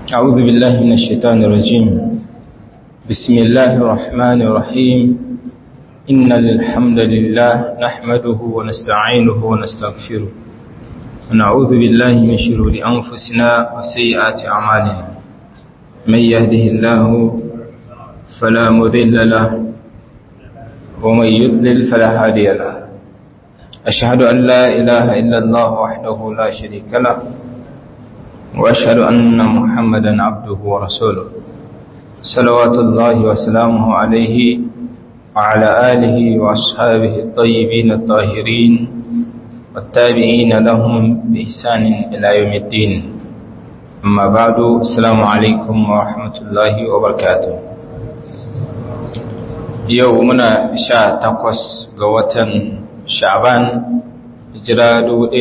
أعوذ بالله من الشيطان الرجيم بسم الله الرحمن الرحيم إن الحمد لله نحمده ونستعينه ونستغفره ونعوذ بالله من شرور أنفسنا وسيئات أعمالنا من يهده الله فلا مذل له ومن يضلل فلا هادي له أشهد أن لا إله إلا الله وحده لا شريك له وأشهد أن محمدا عبده ورسوله صلوات الله وسلامه عليه وعلى آله وأصحابه الطيبين الطاهرين والتابعين لهم بإحسان إلى يوم الدين أما بعد السلام عليكم ورحمة الله وبركاته يومنا شاء تقوس قوة شعبان hijira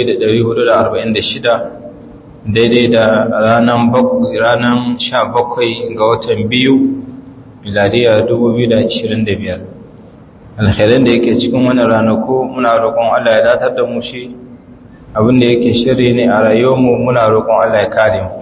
1446 daidai da ranar ranar 17 ga watan biyu miladiya 2025 alkhairin da yake cikin wannan ranaku muna roƙon Allah ya datar da mu shi abinda yake shirye ne a rayuwarmu muna roƙon Allah ya kare mu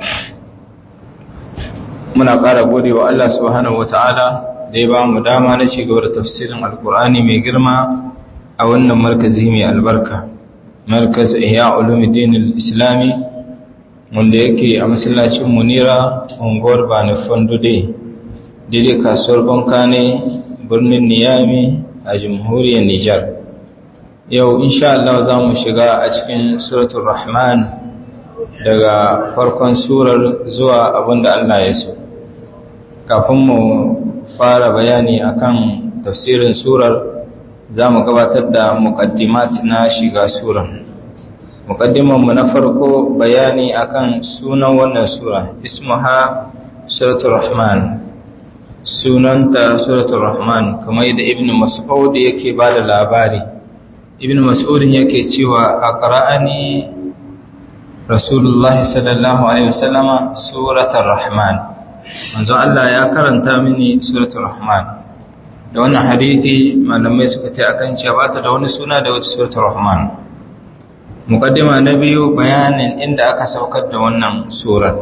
muna ƙara gode wa Allah subhanahu wataala da ya ba mu dama na ci gaba da tafsirin alkur'ani mai girma a wannan markazi mai albarka markaz ihya ulumuddin al-islami wanda yake a masallacin munira unguwar bani fondude daidai kasuwar banka ne birnin niyami a jamhuriyar nijar yau insha Allah za mu shiga a cikin suratul rahman daga farkon surar zuwa abinda Allah ya so kafin mu fara bayani akan tafsirin surar za mu gabatar da muqaddimat na shiga surar mu na farko bayani akan sunan wannan sura ismuha suratul rahman sunanta suratul rahman kamar yadda ibn mas'ud yake bada labari ibn mas'ud yake cewa aqra'ani rasulullah sallallahu alaihi wasallama suratul rahman manzo Allah ya karanta mini suratul rahman da wannan hadisi malamai suka ta akan cewa ba ta da wani suna da wata suratul rahman mukaddima na biyu bayanin inda aka saukar da wannan surar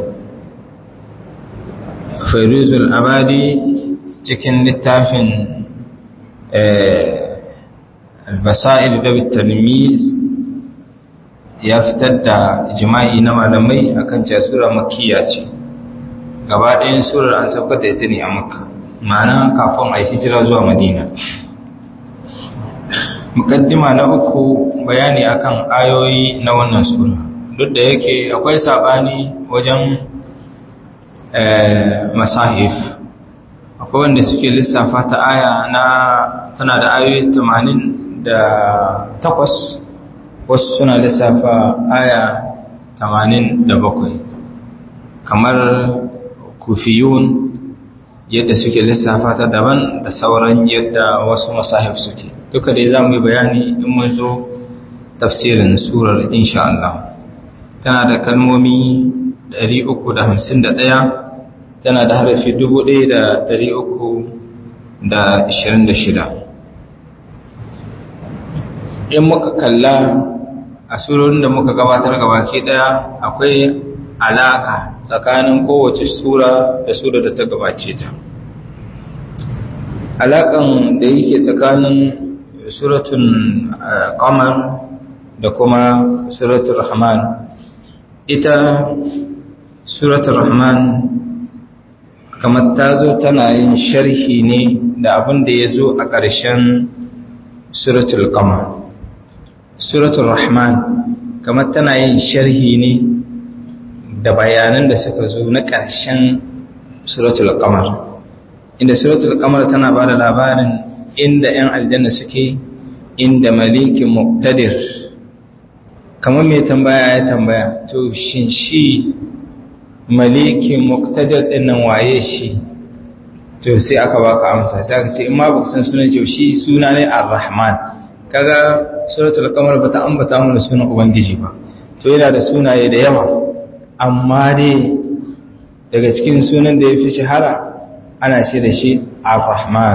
fairuzul abadi cikin littafin albasa'il da talmiz ya fitar da jima'i na malamai akan cewa sura makkiya ce gaba ɗayan surar an saukar da ita ne a makka ma'ana kafin a yi hijira zuwa madina mukaddima na uku bayani akan ayoyi na wannan sura duk da yake akwai sabani wajen masahif akwai wanda suke lissafa ta aya na tana da ayoyi 88 wasu suna lissafa aya 87 kamar kufiyun yadda suke lissafa ta daban da sauran yadda wasu masahif suke duka dai za mu yi bayani in mun zo tafsirin surar insha Allah tana da kalmomi 351 tana da harafi 1326 in muka kalla a surorin da muka gabatar gabaki daya akwai alaka tsakanin kowace sura da sura da ta gabace ta alakan da yake tsakanin suratun qamar da kuma suratul rahman ita suratul rahman kamar ta zo tana yin sharhi ne da abin da ya zo a ƙarshen suratul qamar suratul rahman kamar tana yin sharhi ne da bayanan da suka zo na ƙarshen suratul qamar inda suratul qamar tana ba da labarin inda 'yan aljanna suke inda malikin muqtadir kamar mai tambaya ya tambaya to shin shi malikin muqtadir din nan waye shi to sai aka baka amsa sai aka ce in ma baka san sunan shi shi suna ne ar-rahman kaga suratul qamar bata ambata mana sunan ubangiji ba to yana da sunaye da yawa amma dai daga cikin sunan da ya fi shahara ana ce da shi ar-rahman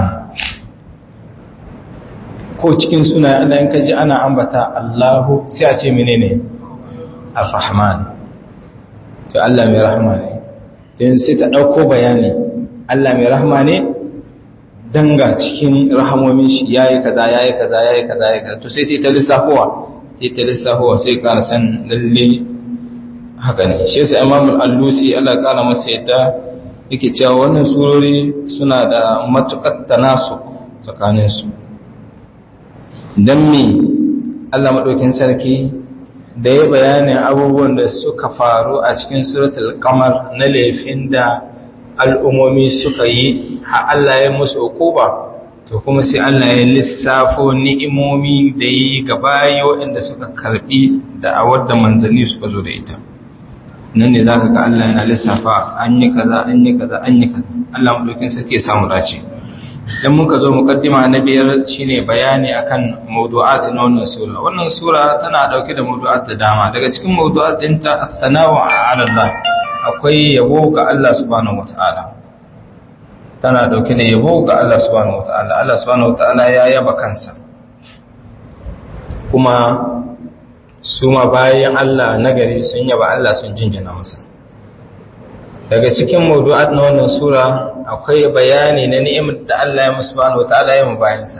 ko cikin sunayen Allah in kaji ana ambata Allahu sai a ce menene ar-rahman to Allah mai rahama ne don sai ta ɗauko bayani Allah mai rahama ne danga cikin rahamomin shi yayi kaza yayi kaza yayi kaza yayi kaza to sai ta lissafowa sai ta lissafowa sai ka san lalle haka ne shi yasa Imam Al-Alusi Allah kara masa yadda yake cewa wannan surori suna da matukar tanasu tsakanin su dan me Allah madaukin sarki da ya bayanin abubuwan da suka faru a cikin suratul qamar na laifin da al'ummomi suka yi ha Allah ya musu hukuba to kuma sai Allah ya lissafo ni'imomi da yi ga bayi waɗanda suka karɓi da awar da manzanni suka zo da ita nan ne zaka ga Allah yana lissafa an yi kaza an yi kaza an yi kaza Allah madaukin sarki ya samu dace dan muka zo mukaddima na biyar shine bayani akan mawdu'at na wannan sura wannan sura tana dauke da mawdu'at da dama daga cikin mawdu'at dinta at-tanawu 'ala Allah akwai yabo ga Allah subhanahu wata'ala tana dauke da yabo ga Allah subhanahu wata'ala Allah subhanahu wata'ala ya yaba kansa kuma su ma bayan Allah nagari sun yaba Allah sun jinjina masa daga cikin mawdu'at na wannan sura akwai bayani na ni'imar da Allah ya musu subhanahu wata'ala ya mu bayansa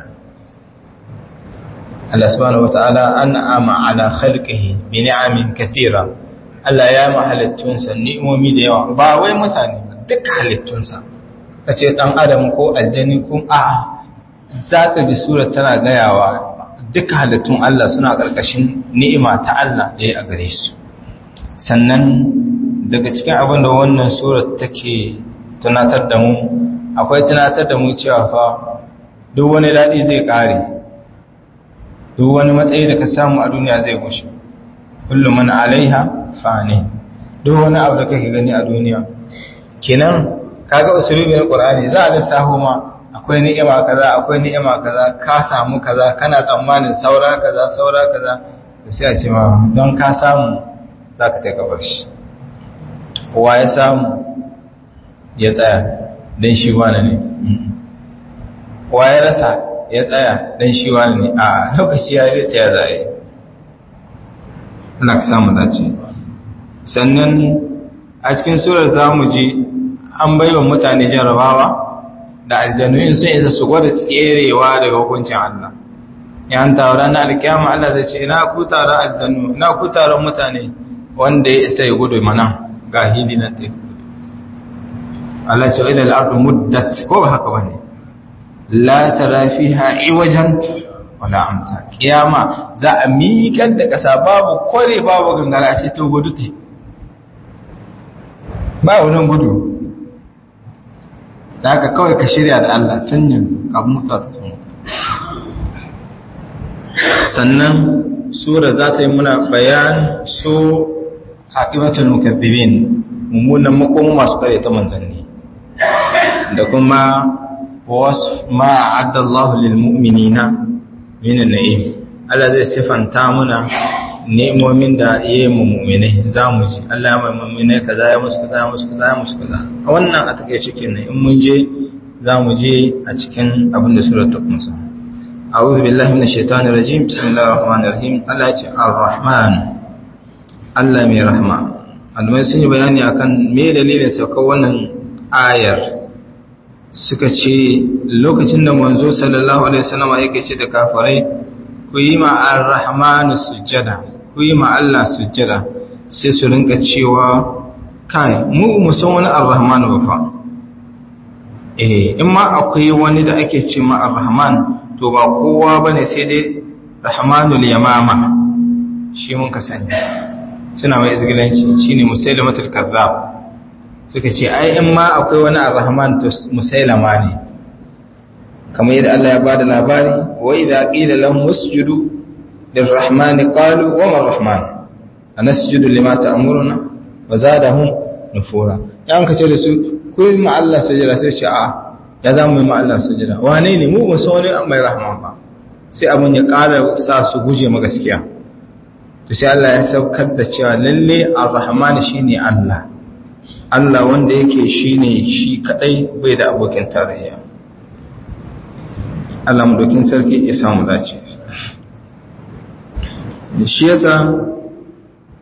Allah subhanahu wata'ala an'ama ala khalqihi bi ni'amin kathira Allah ya ma halittunsa ni'imomi da yawa ba wai mutane duk halittunsa kace dan adam ko aljani ko a zaka ji sura tana gayawa duk halittun Allah suna karkashin ni'ima ta Allah da ya a gare su sannan daga cikin abin da wannan sura take tunatar da mu akwai tunatar da mu cewa fa duk wani daɗi zai ƙare duk wani matsayi da ka samu a duniya zai gushe kullum mana alaiha fani duk wani abu da kake gani a duniya kenan kaga usulubi na qur'ani za a lissaho ma akwai ni'ima kaza akwai ni'ima kaza ka samu kaza kana tsammanin saura kaza saura kaza sai a ce ma don ka samu zaka ta gabar shi wa ya samu ya tsaya don shi wani ne wa ya rasa ya tsaya don shi wani ne a lokaci ya zai ta ya zaye Allah ka samu dace sannan a cikin surar za mu ji an baiwa mutane jarabawa da aljanuyin sun isa su gwada tserewa daga hukuncin Allah yan taron na alkiyama Allah zai ce ina ku taron aljanu ina ku taron mutane wanda ya isa ya gudu mana ga hili na teku Allah ce idan al'ardu muddat ko ba haka bane la tara fiha iwajan wala amta kiyama za a miƙar da ƙasa babu kore babu gangara ce to gudu te ba wurin gudu da haka kawai ka shirya da Allah tun yanzu ka mutu ta sannan sura za ta yi muna bayan su haƙibatul mukaththibin mummunan makon masu kare ta manzanni da kuma wasu ma adda Allah lil mu'minina min an-na'im Allah zai sifanta muna ne'imomin da yayi mu mu'minai zamu ji Allah ya mai mu'minai kaza ya musu kaza ya musu kaza ya musu kaza a wannan a take cikin ne in mun je zamu je a cikin abin da surar ta kunsa a'udhu billahi minash shaitani rajim bismillahir rahmanir rahim Allah ya ce ar-rahman Allah mai rahma almai sun yi bayani akan me dalilin saukar wannan ayar suka ce lokacin da manzo sallallahu alaihi wasallam yake ce da kafirai ku yi ma ar-rahman sujjada ku yi ma Allah sujjada sai su rinka cewa kai mu mu san wani ar-rahman ba fa eh in ma akwai wani da ake ce ma ar-rahman to ba kowa bane sai dai rahmanul yamama shi mun ka sani suna mai izgilanci shine musailamatul kazzab suka ce ai in ma akwai wani ar-rahman to musailama ne kamar yadda Allah ya bada labari wa idza qila lahum usjudu lirrahmani qalu wa ma arrahman anasjudu lima ta'muruna wa zadahum nufura yan ka ce da su ku yi ma Allah sujada sai ce a ya za mu yi ma Allah sujada wane ne mu ba so ne mai rahman ba sai abun ya ƙara sa su guje ma gaskiya to sai Allah ya saukar da cewa lalle ar-rahman shine Allah Allah wanda yake shine shi kadai bai da abokin tarayya Allah dokin sarki ya samu dace shi yasa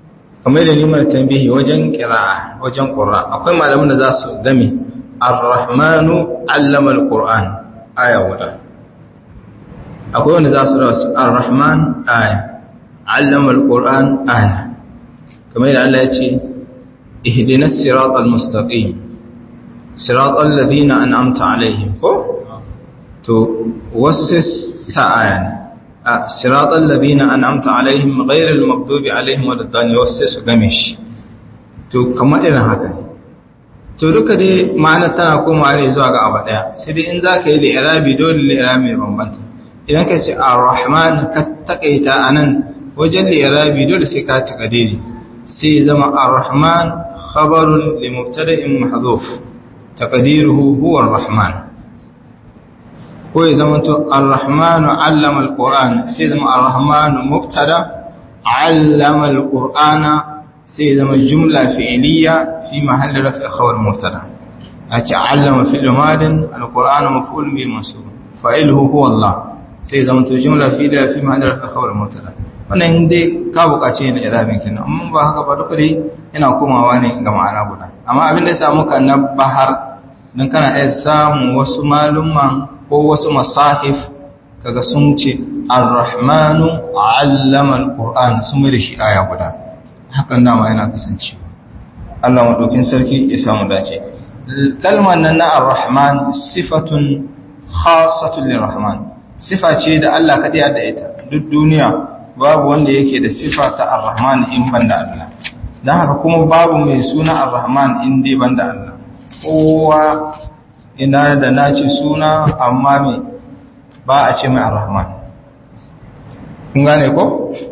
kamar da nimar tambihi wajen kira wajen qur'a akwai malaman da za su game ar-rahmanu allama al-qur'an aya guda akwai wanda za su rasu ar-rahman aya allama al-qur'an aya kamar da Allah ya ce ihdinas siratal mustaqim siratal ladina an'amta alaihim ko to wasu sa'ayan siratal ladina an'amta alaihim ghayril maghdubi alaihim waladdallin wasu su game shi to kamar irin haka ne to duka dai ma'ana tana komawa ne zuwa ga abu daya sai dai in zaka yi li'irabi dole li'irabi ya bambanta idan ka ce ar-rahman ka takaita anan wajen li'irabi dole sai ka taka daidai sai zama ar-rahman khabarun li mubtada'in mahdhuf taqdiruhu huwa ar-rahman ko ya zama to ar-rahmanu 'allama al-qur'an sai zama ar-rahmanu mubtada 'allama al-qur'ana sai zama jumla fi'liya fi mahalli raf'i khabar mubtada ace 'allama fi'l madin al-qur'anu maf'ul bi mansub fa'iluhu huwa Allah sai zama to jumla fi'liya fi mahalli raf'i khabar mubtada wannan dai ka bukace ne irabin kenan amma ba haka ba duka dai yana komawa ne ga ma'ana guda amma abin da ya samu kan na bahar dan kana iya samu wasu malumman ko wasu masahif kaga sun ce ar-rahmanu 'allama al-qur'an sun mai da shi aya guda hakan dama yana kasancewa Allah madaukin sarki ya samu dace kalmar nan na ar-rahman sifatun khassatun lirrahman sifa ce da Allah kadai da ita duk duniya babu wanda yake da sifa ta ar-rahman in banda Allah dan haka kuma babu mai suna ar-rahman in dai banda Allah kowa ina da naci suna amma me ba a ce mai ar-rahman kun gane ko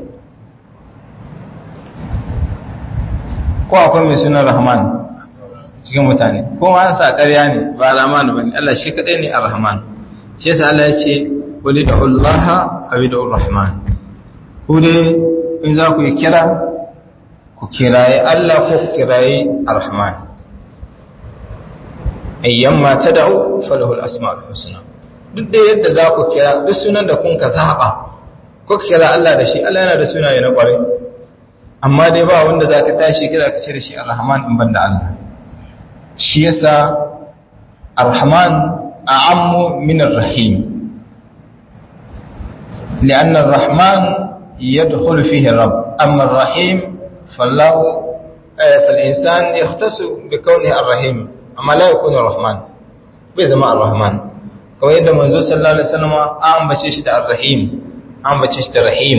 ko akwai mai suna rahman cikin mutane ko ma sa ƙarya ne ba rahman bane Allah shi kadai ne ar-rahman shi yasa Allah ya ce qul ud'u Allah aw ud'u ar-rahman ku dai in za ku yi kira ku kiraye Allah ko ku kiraye Ar-Rahman ayyamma tad'u falahu al-asma'ul husna duk da yadda za ku kira duk sunan da kun ka zaba ko kira Allah da shi Allah yana da sunaye na kware amma dai ba wanda za ka tashi kira ka ce da shi Ar-Rahman in banda Allah shi yasa Ar-Rahman a'ammu min Ar-Rahim لأن الرحمن يدخل فيه الرب أما الرحيم فالله فالإنسان يختص بكونه الرحيم أما لا يكون الرحمن بزماء الرحمن كما يدى منذ صلى الله عليه وسلم أم بشيشة الرحيم أم بشيشة الرحيم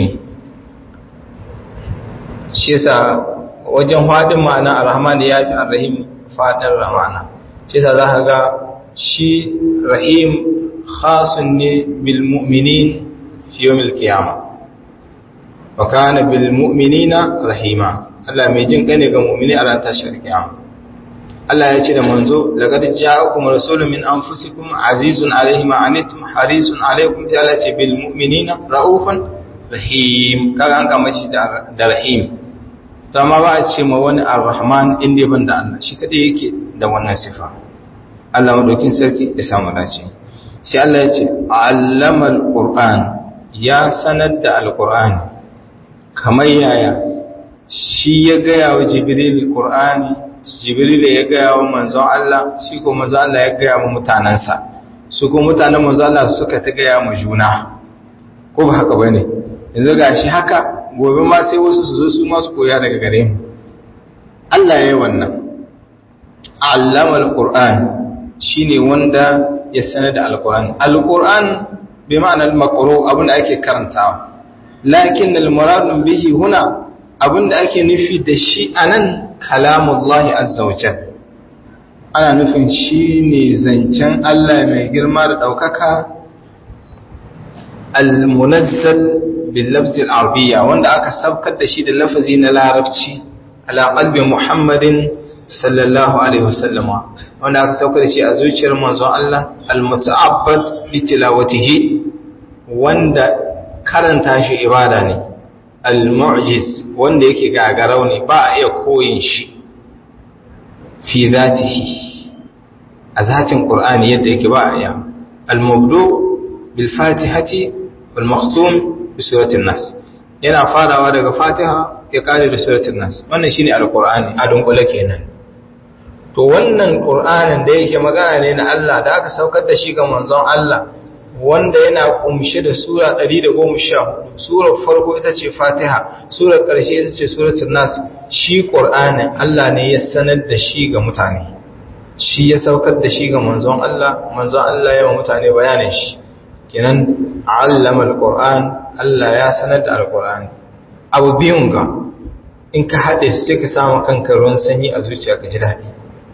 شيسا wajen faɗin ma'ana ar-rahman ya fi ar-rahim faɗin ramana shi yasa za ka ga shi rahim khasun ne bil mu'minin fi yawmil qiyamah wa kana bil mu'minina rahima Allah mai jin kane ga mu'mini a ran tashar kiyama Allah ya ce da manzo laqad ja'akum rasulun min anfusikum azizun alayhi ma anittum harisun alaykum sai Allah ya ce bil mu'minina raufan rahim kaga an kama shi da rahim to amma ba a ce ma wani ar-rahman inda ban da Allah shi kadai yake da wannan sifa Allah madaukin sarki ya samu dace sai Allah ya ce allama al-qur'an ya sanar da al-qur'ani kamar yaya shi ya gaya wa jibril qur'ani jibril ya gaya wa manzon Allah shi ko manzon Allah ya gaya wa mutanansa su ko mutanen manzon Allah suka ta gaya mu juna ko ba haka bane yanzu gashi haka gobe ma sai wasu su zo su ma su koya daga gare mu Allah ya yi wannan allama alquran shine wanda ya sanar da alquran alquran bi ma'anar maqru abin da ake karantawa lakin al-murad bihi huna abinda ake nufi da shi anan kalamullahi azza wajal ana nufin shine zancen Allah mai girma da daukaka al-munazzal bil lafz al-arabiyya wanda aka sabkar da shi da lafazi na larabci ala qalbi muhammadin sallallahu alaihi wasallam wanda aka saukar da shi a zuciyar manzon Allah al-muta'abbad bi tilawatihi wanda karanta shi ibada ne al-mu'jiz wanda yake gagarau ne ba a iya koyin shi fi zatihi a zatin qur'ani yadda yake ba a iya al-mabdu bil fatihati wal makhtum bi surati an-nas yana farawa daga fatiha ya kare da suratul nas wannan shine alqur'ani a dunkule kenan to wannan qur'anin da yake magana ne na Allah da aka saukar da shi ga manzon Allah wanda yana kumshe da sura 114 surar farko ita ce Fatiha surar ƙarshe ita ce suratul nas shi qur'anin Allah ne ya sanar da shi ga mutane shi ya saukar da shi ga manzon Allah manzon Allah ya wa mutane bayanin shi kenan allama alquran Allah ya sanar da alquran abu biyun ga in ka haɗe su sai ka samu kanka ruwan sanyi a zuciya ka ji daɗi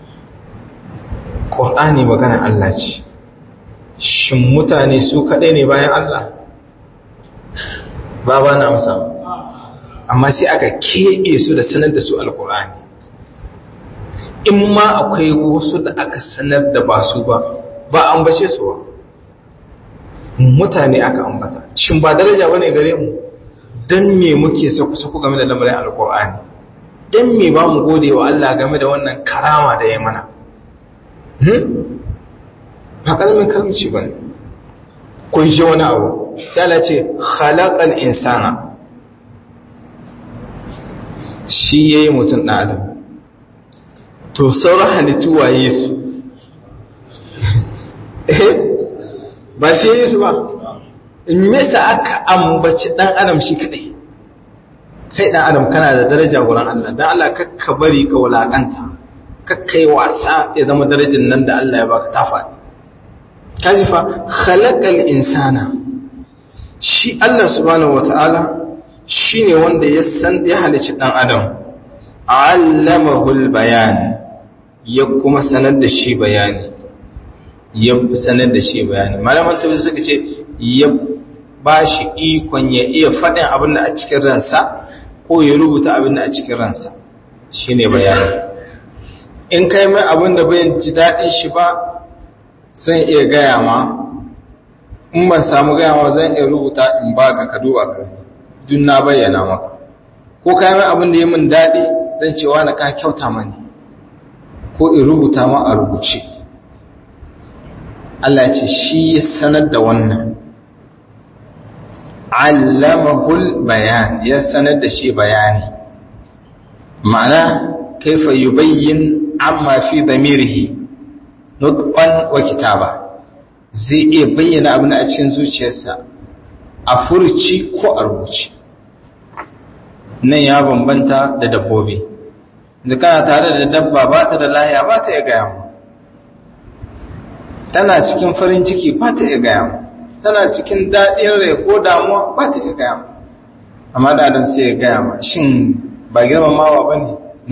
qur'ani magana Allah ce shin mutane su kaɗai ne bayan Allah ba ba na amsa amma sai aka keɓe su da sanar da su alqur'ani in ma akwai wasu da aka sanar da ba su ba ba an bace su ba mutane aka ambata shin ba daraja bane gare mu dan me muke saku-saku game da lamarin alkur'ani dan me ba mu gode wa Allah game da wannan karama da ya mana ba kalmin karamci ba ne kun shi wani abu sai Allah ce khalaqal insana shi yayi mutum ɗan adam to sauran halittu waye su ba shi yi su ba in mesa aka ambaci dan adam shi kadai kai dan adam kana da daraja wurin Allah dan Allah kakka bari ka wulakanta kakka yi wasa ya zama darajin nan da Allah ya baka ta faɗi kaji fa khalaqal insana shi Allah subhanahu wataala shine wanda ya san ya halicci dan adam allamahul bayan ya kuma sanar da shi bayani ya sanar da shi bayani malaman tabi suka ce ya ba shi ikon ya iya faɗin abin da a cikin ransa ko ya rubuta abin da a cikin ransa shi ne bayani in kai mai abin da bai ji daɗin shi ba zan iya gaya ma in ban samu gaya ma zan iya rubuta in ba ka ka duba ka duk na bayyana maka ko kai mai abin da ya min daɗi zan cewa na ka kyauta mani ko in rubuta ma a rubuce Allah ce shi ya sanar da wannan allamahul bayan ya sanar da shi bayani ma'ana kaifa yubayyin amma fi damirihi nutqan wa kitaba zai iya bayyana abin a cikin zuciyarsa a furci ko a rubuci nan ya bambanta da dabbobi da kana tare da dabba ba ta da lahiya ba ta iya gaya mu tana cikin farin ciki ba ta iya gaya mu tana cikin daɗin rai ko damuwa ba ta iya gaya mu amma da adam sai ya gaya ma shin ba girmamawa ba ne na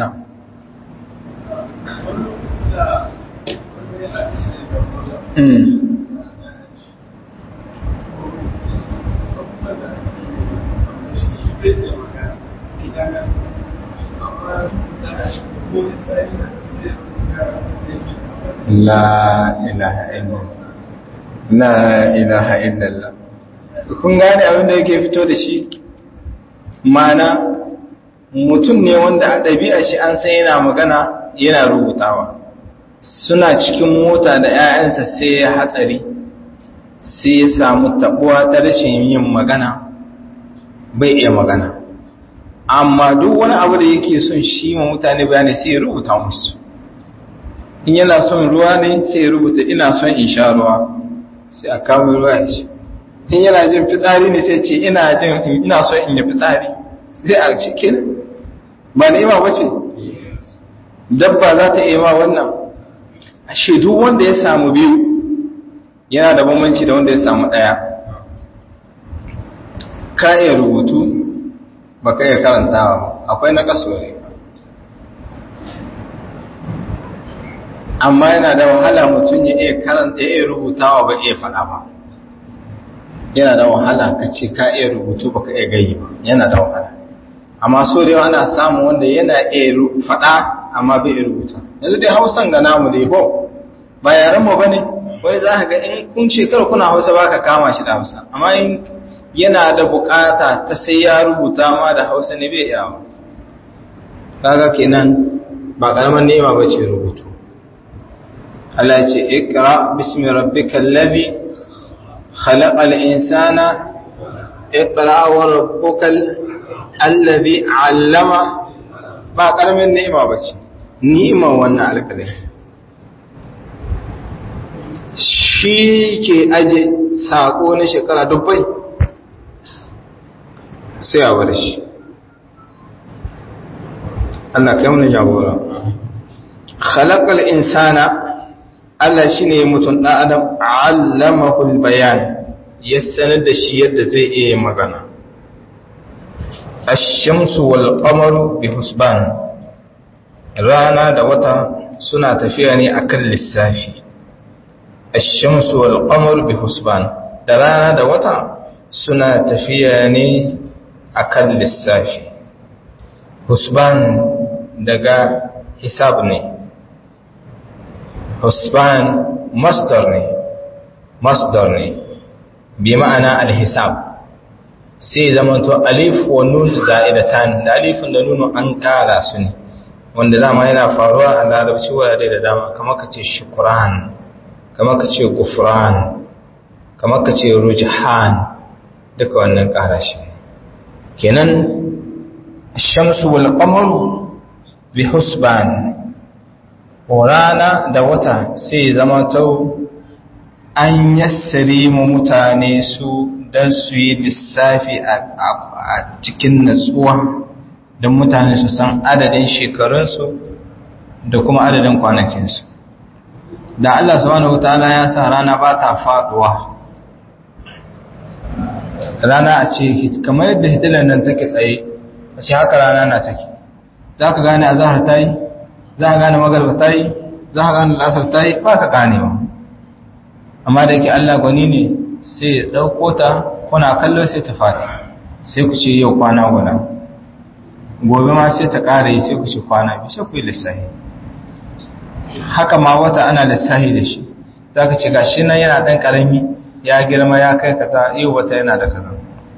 La ilaha illallah La ilaha illallah kun gane abin da yake fito da shi mana mutum ne wanda a ɗabi'a shi an san yana magana yana rubutawa suna cikin mota da 'ya'yansa sai ya hatsari sai ya samu tabuwa ta rashin yin magana bai iya magana amma duk wani abu da yake son shi ma mutane bayani sai ya rubuta musu in yana son ruwa ne sai ya rubuta ina son in sha ruwa sai a kawo ruwa ya ce in yana jin fitsari ne sai ce ina jin ina son in yi fitsari sai a cikin ba ni'ima ba ce dabba za ta iya ma wannan ashe duk wanda ya samu biyu yana da bambanci da wanda ya samu ɗaya ka iya rubutu ba ka iya karantawa akwai na kasuwari amma yana da wahala mutum ya iya karanta ya iya rubutawa ba iya faɗa ba yana da wahala ka ce ka iya rubutu ba ka iya gayi ba yana da wahala amma so da yawa ana samun wanda yana iya faɗa amma bai iya rubuta yanzu dai hausan ga namu dai bo ba yaren mu bane wani za ka ga in kun ce kar kuna hausa ba ka kama shi da hausa amma in yana da bukata ta sai ya rubuta ma da hausa ne bai yawa kaga kenan ba karaman nema ba ce rubutu Allah ce ikra bismi rabbikal ladhi khalaqal insana ikra wa rabbukal allazi allama ba karamin ni'ima bace ni'ima wannan alƙalami shi ke aje sako na shekara dubbai sai a bar shi Allah kai mun jagora khalaqal insana Allah shine mutum dan adam allamahu bayan ya sanar da shi yadda zai iya magana ash-shamsu wal qamaru bi husban rana da wata suna tafiya ne akan lissafi ash-shamsu wal qamaru bi husban da rana da wata suna tafiya ne akan lissafi husban daga hisab ne husban masdar ne masdar ne bi ma'ana al-hisab sai zamanto alif wa nun za'idatan da alifin da nunu an kara su ne wanda dama yana faruwa a larabci wurare da dama kamar ka ce shukran kamar ka ce gufran kamar ka ce rujhan duka wannan kara shi kenan shamsu wal qamaru bi husban rana da wata sai zama tau an yassare mu mutane su don su yi lissafi a cikin natsuwa don mutane su san adadin shekarunsu da kuma adadin kwanakinsu da Allah subhanahu wataala ya sa rana ba ta faduwa rana a ce kamar yadda hitilar nan take tsaye a ce haka rana na take za ka gane a zahar ta yi za ka gane magarba ta yi za ka gane lasar ta yi ba ka gane ba amma da yake Allah gwani ne sai ya ɗauko ta kuna kallo sai ta faɗi sai ku ce yau kwana guda gobe ma sai ta ƙara yi sai ku ce kwana biyu sai ku yi lissahi haka ma wata ana lissahi da shi za ka ce gashi nan yana ɗan ƙarami ya girma ya kai kaza yau wata yana da kaza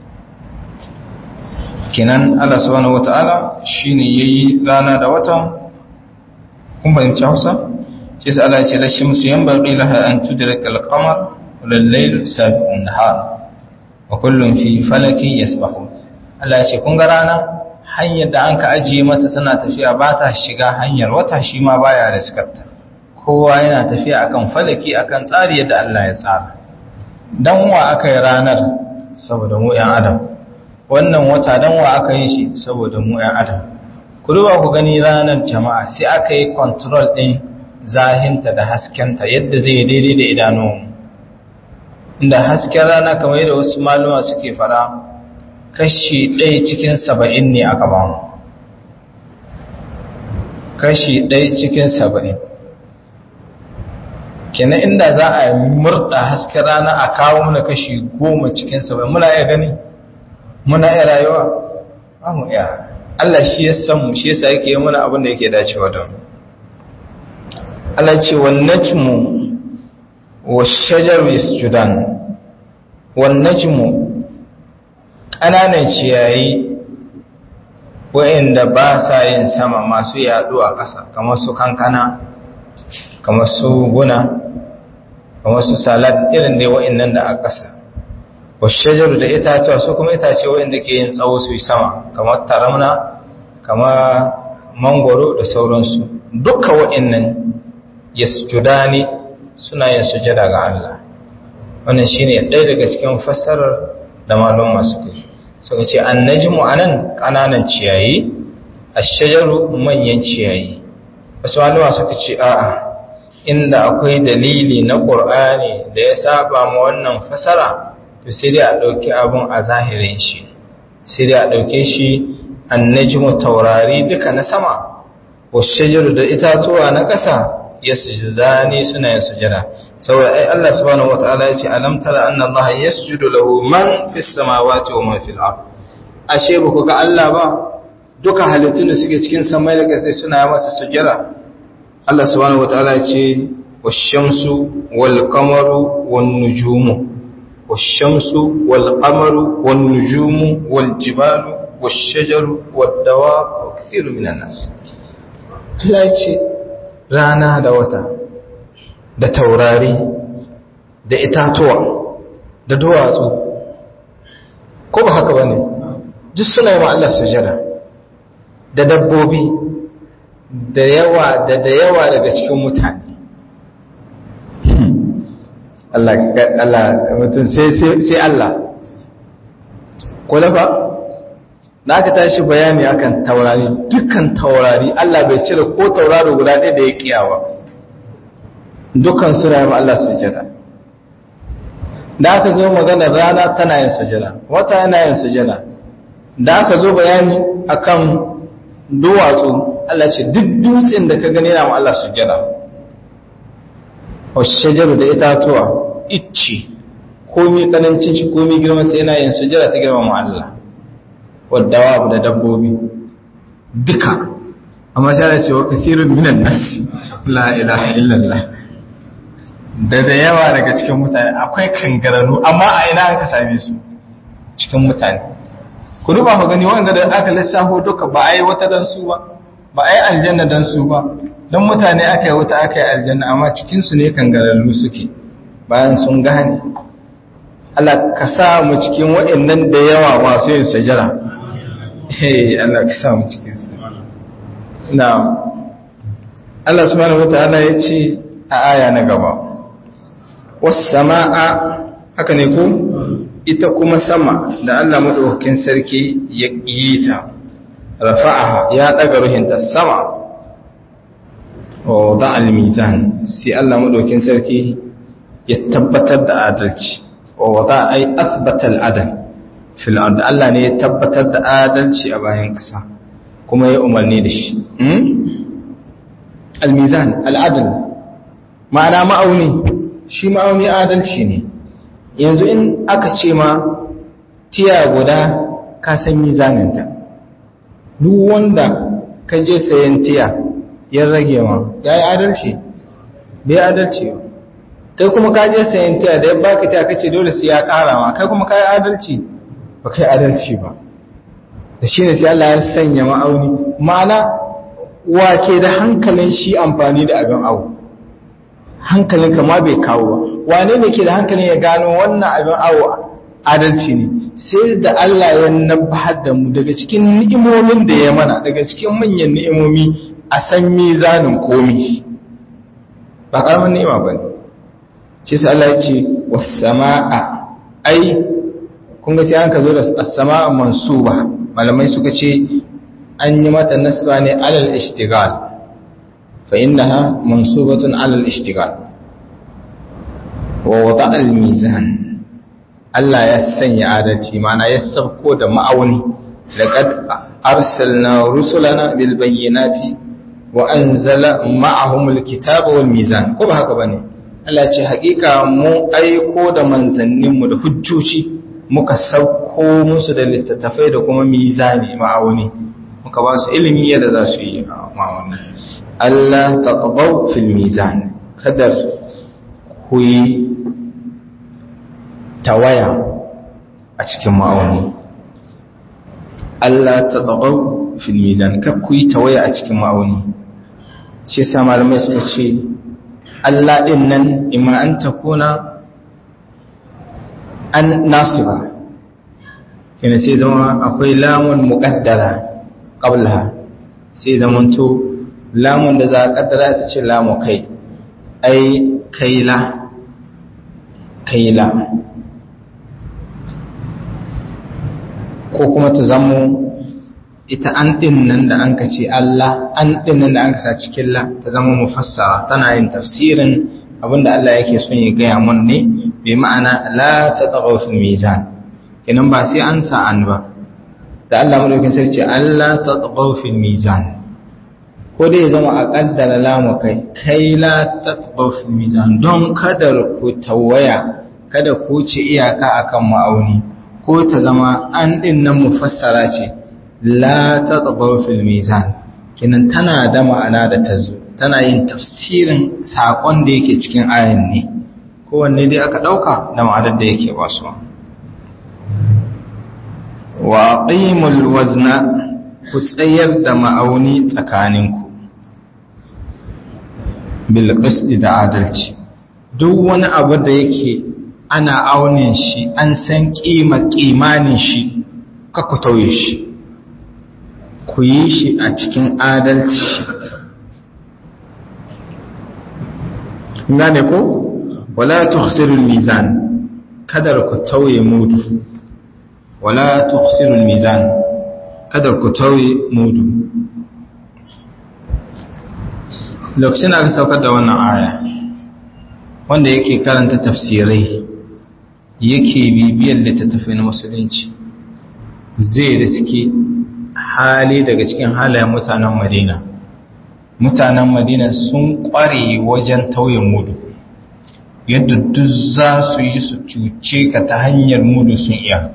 kenan Allah subhanahu wata'ala shine yayi rana da wata kun bayyana Hausa shi sai Allah ya ce la shamsu yanbaghi laha an tudraka al-qamar wal layl sabiqu an-nahar wa kullun fi falakin yasbahun Allah ya ce kun ga rana hanyar da an ka ajiye mata tana tafiya ba ta shiga hanyar wata shi ma baya riskarta kowa yana tafiya akan falaki akan tsari yadda Allah ya tsara dan wa aka yi ranar saboda mu ‘yan adam wannan wata dan wa aka yi shi saboda mu ‘yan adam ku duba ku gani ranar jama'a sai aka yi control ɗin zahinta da haskenta yadda zai daidai da idanunmu inda hasken rana kamar yadda wasu maluma suke fara kashi ɗaya cikin saba'in ne aka bamu kashi ɗaya cikin saba'in kenan inda za a murda hasken rana a kawo mana kashi goma cikin saba'in muna iya gani muna iya rayuwa ba mu iya Allah shi ya san mu shi yasa yake yi mana abin da yake dacewa da mu Allah ce wan najmu wash-shajaru yasjudan wan najmu ƙananan ciyayi wa'inda ba sa yin sama masu yaɗo a ƙasa kamar su kankana kamar su guna kamar su salad irin dai wa'innan da a ƙasa washajaru da itatuwa su kuma itace wa'inda ke yin tsawo su yi sama kamar taramna kamar mangoro da sauransu duka wa'innan yasjudani suna yin sujada ga Allah wannan shine ɗaya daga cikin fassarar da malum masu kai suka ce annajmu anan kananan ciyayi ashajaru manyan ciyayi wasu malama suka ce a'a inda akwai dalili na ƙur'ani da ya saba ma wannan fasara to sai dai a ɗauki abun a zahirin shi sai dai a ɗauke shi annajmu taurari duka na sama washajaru da itatuwa na ƙasa ya sujudani suna yin sujada saboda ai Allah subhanahu wataala ya ce alam tara anna Allah yasjudu lahu man fis samawati wa man fil ard ashe ba ku ga Allah ba duka halittun da suke cikin samai da ƙasa suna masa sujada Allah subhanahu wataala ya ce wash-shamsu wal-qamaru wan-nujumu wash-shamsu wal-qamaru wan-nujumu wal-jibalu wash-shajaru wad-dawab wa kathirun minan nas Allah ya ce rana da wata da taurari da itatuwa da duwatsu ko ba haka bane duk suna yi wa Allah sujada da dabbobi da yawa da da yawa daga cikin mutane Allah Allah mutum sai sai Allah ko ba da aka tashi bayani akan taurari dukkan taurari Allah bai cire ko tauraro guda ɗaya da ya kiyawa dukkan su rayu Allah sujada da aka zo magana rana tana yin sujada wata yana yin sujada da aka zo bayani akan duwatsu Allah ce duk dutsen da ka gani na Allah sujada wa shajaru da itatuwa icci komi kanancin shi komi girma sai yana yin sujada ta girma mu Allah wadda da dabbobi duka amma sai Allah ce wa kathirun minan nasi la ilaha illallah da da yawa daga cikin mutane akwai kangararru amma a ina aka same su cikin mutane ku duba ku gani wanda da aka lissafo duka ba a yi wata dan su ba ba a yi aljanna dan su ba don mutane aka yi wata aka yi aljanna amma cikinsu ne kangararru suke bayan sun gane Allah ka sa mu cikin waɗannan da yawa masu yin sajara hey Allah ka sa mu cikin su na Allah subhanahu wataala ya ce a aya na gaba was samaa haka ne ko ita kuma sama da Allah madaukakin sarki ya yi ta rafa'aha ya daga ruhinta sama wa wada al-mizan sai Allah madaukakin sarki ya tabbatar da adalci wa wada ay athbata al-adl fil ard Allah ne ya tabbatar da adalci a bayan kasa kuma ya umarni da shi al-mizan al-adl ma'ana ma'auni shi ma'auni adalci ne yanzu in aka ce ma tiya guda ka san mizaninta duk wanda ka je sayan tiya ya rage ma ya yi adalci bai adalci ba kai kuma ka je sayan tiya da ya baka tiya kace dole sai ya kara ma kai kuma ka yi adalci ba kai adalci ba da shi ne sai Allah ya sanya ma'auni ma'ana wake da hankalin shi amfani da abin awo hankalin kama bai kawo ba wane ne ke da hankalin ya gano wannan abin awo adalci ne sai da Allah ya nabbahar da mu daga cikin ni'imomin da ya mana daga cikin manyan ni'imomi a san mizanin komi ba karamin ni'ima ba ne shi sai Allah ya ce wasama'a ai kun ga sai an ka zo da as-sama'a mansuba malamai suka ce an yi mata nasba ne alal ishtigal fa innaha mansubatun alal ishtigal wa wada al-mizan Allah ya sanya adalci mana ya sabko da ma'auni laqad arsalna rusulana bil bayyinati wa anzala ma'ahum al-kitaba wal mizan ko ba haka bane Allah ce hakika mu aiko da manzanninmu da hujjoci muka sauko musu da littattafai da kuma mizani ma'auni muka ba su ilimi yadda za su yi ma'auni Allah taqaw fil mizan kadar ku yi tawaya a cikin ma'auni Allah taqaw fil mizan kar ku yi tawaya a cikin ma'auni shi yasa malamai suka ce Allah ɗin nan ima an ta kuna an nasu ba yana sai zama akwai lamun muƙaddara ƙabla sai zama to lamun da za a ƙaddara ta ce lamu kai ai kaila kaila ko kuma ta zamo ita an ɗin nan da an ka ce Allah an ɗin nan da an ka sa cikin la ta zama mufassara tana yin tafsirin abinda Allah yake son ya gaya mun ne bai ma'ana la ta tsago fil mizan kenan ba sai an sa an ba da Allah madaukin sai ce Allah ta tsago fil mizan ko dai ya zama a kaddara lamu kai kai la ta tsago fil mizan don kada ku tawaya kada ku ci iyaka akan ma'auni ko ta zama an ɗin nan mufassara ce la ta fil mizan kinan tana da ma'ana da ta zo tana yin tafsirin saƙon da yake cikin ayan ne kowanne dai aka ɗauka da ma'anar da yake ba su wa ƙimul wazna ku tsayar da ma'auni tsakaninku bil da adalci duk wani abu da yake ana aunin shi an san ƙima ƙimanin shi ka ku tauye shi ku yi shi a cikin adalci gane ko wala tukhsirul mizan kadar ku tauye mudu wala tukhsirul mizan kadar ku tauye mudu lokacin aka saukar da wannan aya wanda yake karanta tafsirai yake bibiyar littattafai na musulunci zai riski hali daga cikin halayen mutanen madina mutanen madina sun kware wajen tauye mudu yadda duk za su yi su cuce ka ta hanyar mudu sun iya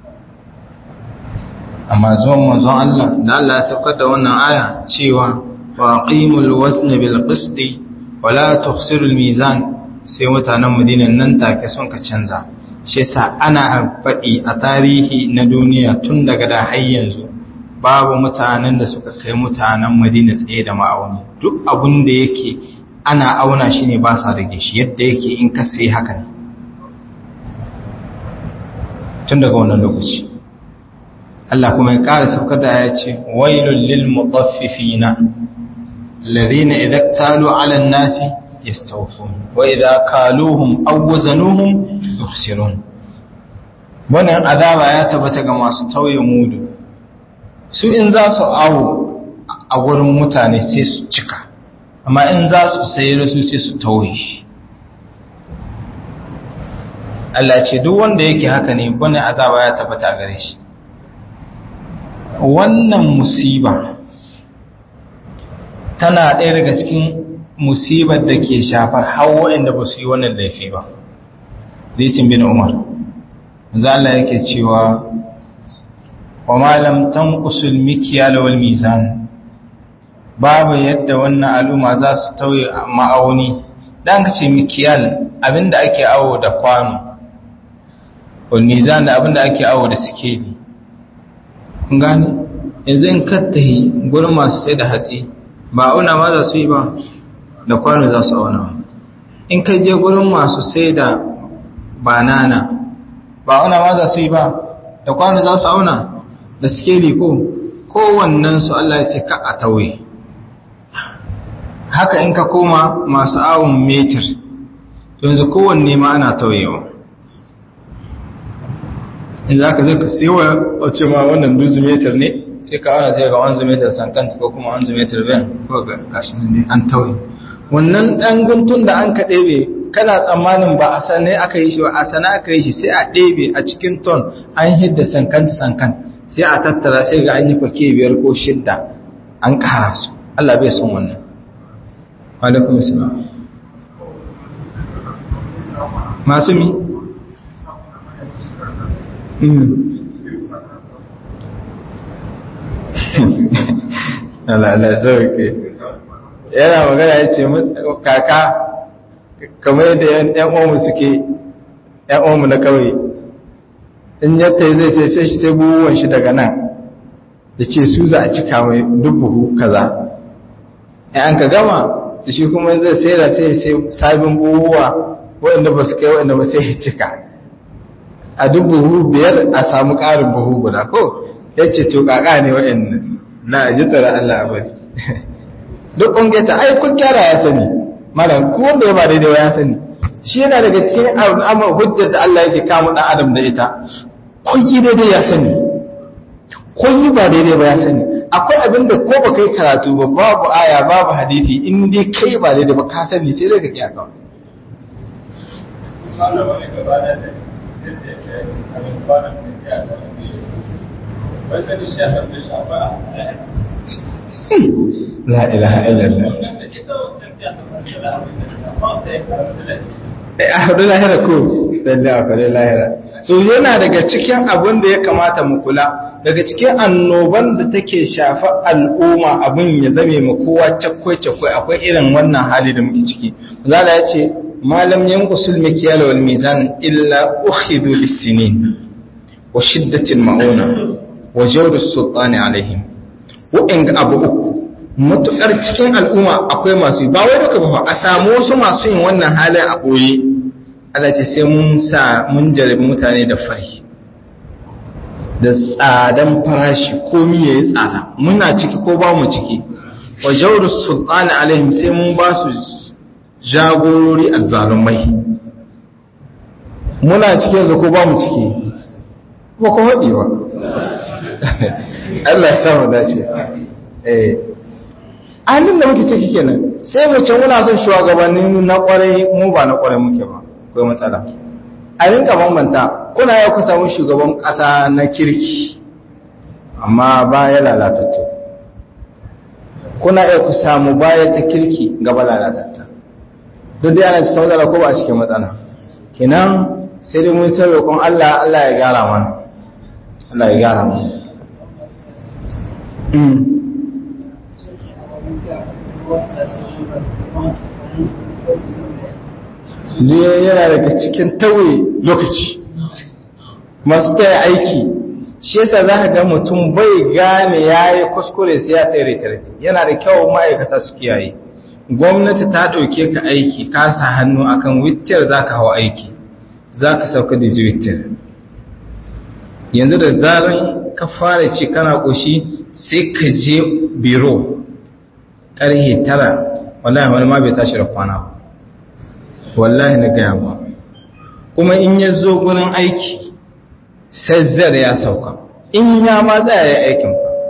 amma zuwan manzon Allah da Allah ya saukar da wannan aya cewa wa qimul wazn bil qisti wa la tukhsirul mizan sai mutanen Madina nan take sun ka canza shi yasa ana faɗi a tarihi na duniya tun daga da har yanzu babu mutanen da suka kai mutanen Madina tsaye da ma'auni duk abin da yake ana auna shi ne ba sa rage shi yadda yake in ka sai haka ne tun daga wannan lokaci Allah kuma ya ƙara saukar da ya ce wailul lil mutaffifina alladhina idza talu 'ala an-nasi yastawfun wa idza kaluhum aw wazanuhum yukhsirun wannan azaba ya tabbata ga masu tauye mudu su in za su awo a gurin mutane sai su cika amma in za su sayar su sai su tauye shi Allah ce duk wanda yake haka ne bane azaba ya tabbata gare shi wannan musiba tana ɗaya daga cikin musibar da ke shafar hawa inda ba su yi wannan laifi ba lisin bin umar zala yake cewa wa malam tanqusul mikyal wal mizan babu yadda wannan al'umma za su tauye ma'auni dan kace mikyal abinda ake awo da kwano wal mizan da abinda ake awo da sikeli kun gane yanzu in kattahi gurin masu sai da hatsi ba auna ma za su yi ba da kwano za su auna in kai je gurin masu sai da banana ba auna ma za su yi ba da kwano za su auna da skeli ko kowannen su Allah ya ce ka a tauye haka in ka koma masu awon metir yanzu kowanne ma ana tauyewa in za ka zai ka sewa a ce ma wannan duzu metir ne sai ka auna sai ga wanzu metir sankanta ko kuma wanzu metir ben ko ga gashin ne an tauye wannan ɗan guntun da an ka ɗebe kana tsammanin ba a sane aka yi shi ba a sane aka yi shi sai a ɗebe a cikin ton an hidda sankan sankan sai a tattara sai ga an yi fake biyar ko shidda an ƙara su Allah bai son wannan alaikum salam masu mi Allah Allah sauke yana magana ya ce kaka kamar yadda ‘yan uwanmu suke ‘yan uwanmu na kawai in yadda zai sai sai shi sai buhuwan shi daga nan da ce su za a cika mai buhu kaza ‘yan ka gama su shi kuma zai sai da sai sai sabin buhuwa waɗanda ba su kai waɗanda ba sai ya cika a buhu biyar a samu ƙarin buhu guda ko ya ce to kaka ne waɗanda na ji tsoron Allah a bari duk ƙungeta ai kun gyara ya sani malam ko wanda ya ba daidai ba ya sani shi yana daga cikin al'amar hujjar da Allah yake kama ɗan adam da ita kun yi daidai ya sani kun yi ba daidai ba ya sani akwai abin da ko ba kai karatu ba babu aya babu hadisi in dai kai ba daidai ba ka sani sai dai ka kiya kawai la ilaha illallah a hudu lahira ko lalle a kwarai lahira so yana daga cikin abin da ya kamata mu kula daga cikin annoban da take shafa al'umma abin ya zame ma kowa cakwai-cakwai akwai irin wannan hali da muke ciki zala ya ce malam yankusul mikiyal wal mizan illa ukhidu lissinin wa shiddatin ma'una wa jawdu sultani alaihim wa'in abu uku matuƙar cikin al'umma akwai masu ba wai duka ba a samu wasu masu yin wannan halin a ɓoye Allah ce sai mun sa mun jarabi mutane da fari da tsadan farashi komi ya yi tsada muna ciki ko ba mu ciki wa jawar sultani alaihim sai mun ba su jagorori a zalumai muna ciki yanzu ko ba mu ciki ba ko haɗi ba Allah ya samu dace eh halin da muke ciki kenan sai mu ce muna son shugabanni na kwarai mu ba na kwarai muke ba akwai matsala a rinka bambanta kuna yau ku samu shugaban ƙasa na kirki amma baya lalatattu kuna yau ku samu baya ta kirki gaba lalatatta duk da yana cikin matsala ko ba a cikin matsala kenan sai dai mun ta roƙon Allah Allah ya gyara mana Allah ya gyara mana ne yana daga cikin tauye lokaci masu taya aiki shi yasa za ka ga mutum bai gane ya yi kuskure sai ya tsaye retireti yana da kyau ma'aikata su kiyaye gwamnati ta ɗauke ka aiki ka sa hannu akan wittar za ka hau aiki za ka sauka da wittar yanzu da zaran ka fara ce kana ƙoshi sai ka je biro ƙarhe tara wallahi wani ma bai tashi da kwana ba wallahi na gaya ba kuma in ya zo gurin aiki sai zar ya sauka in ya ma tsaya ya aikin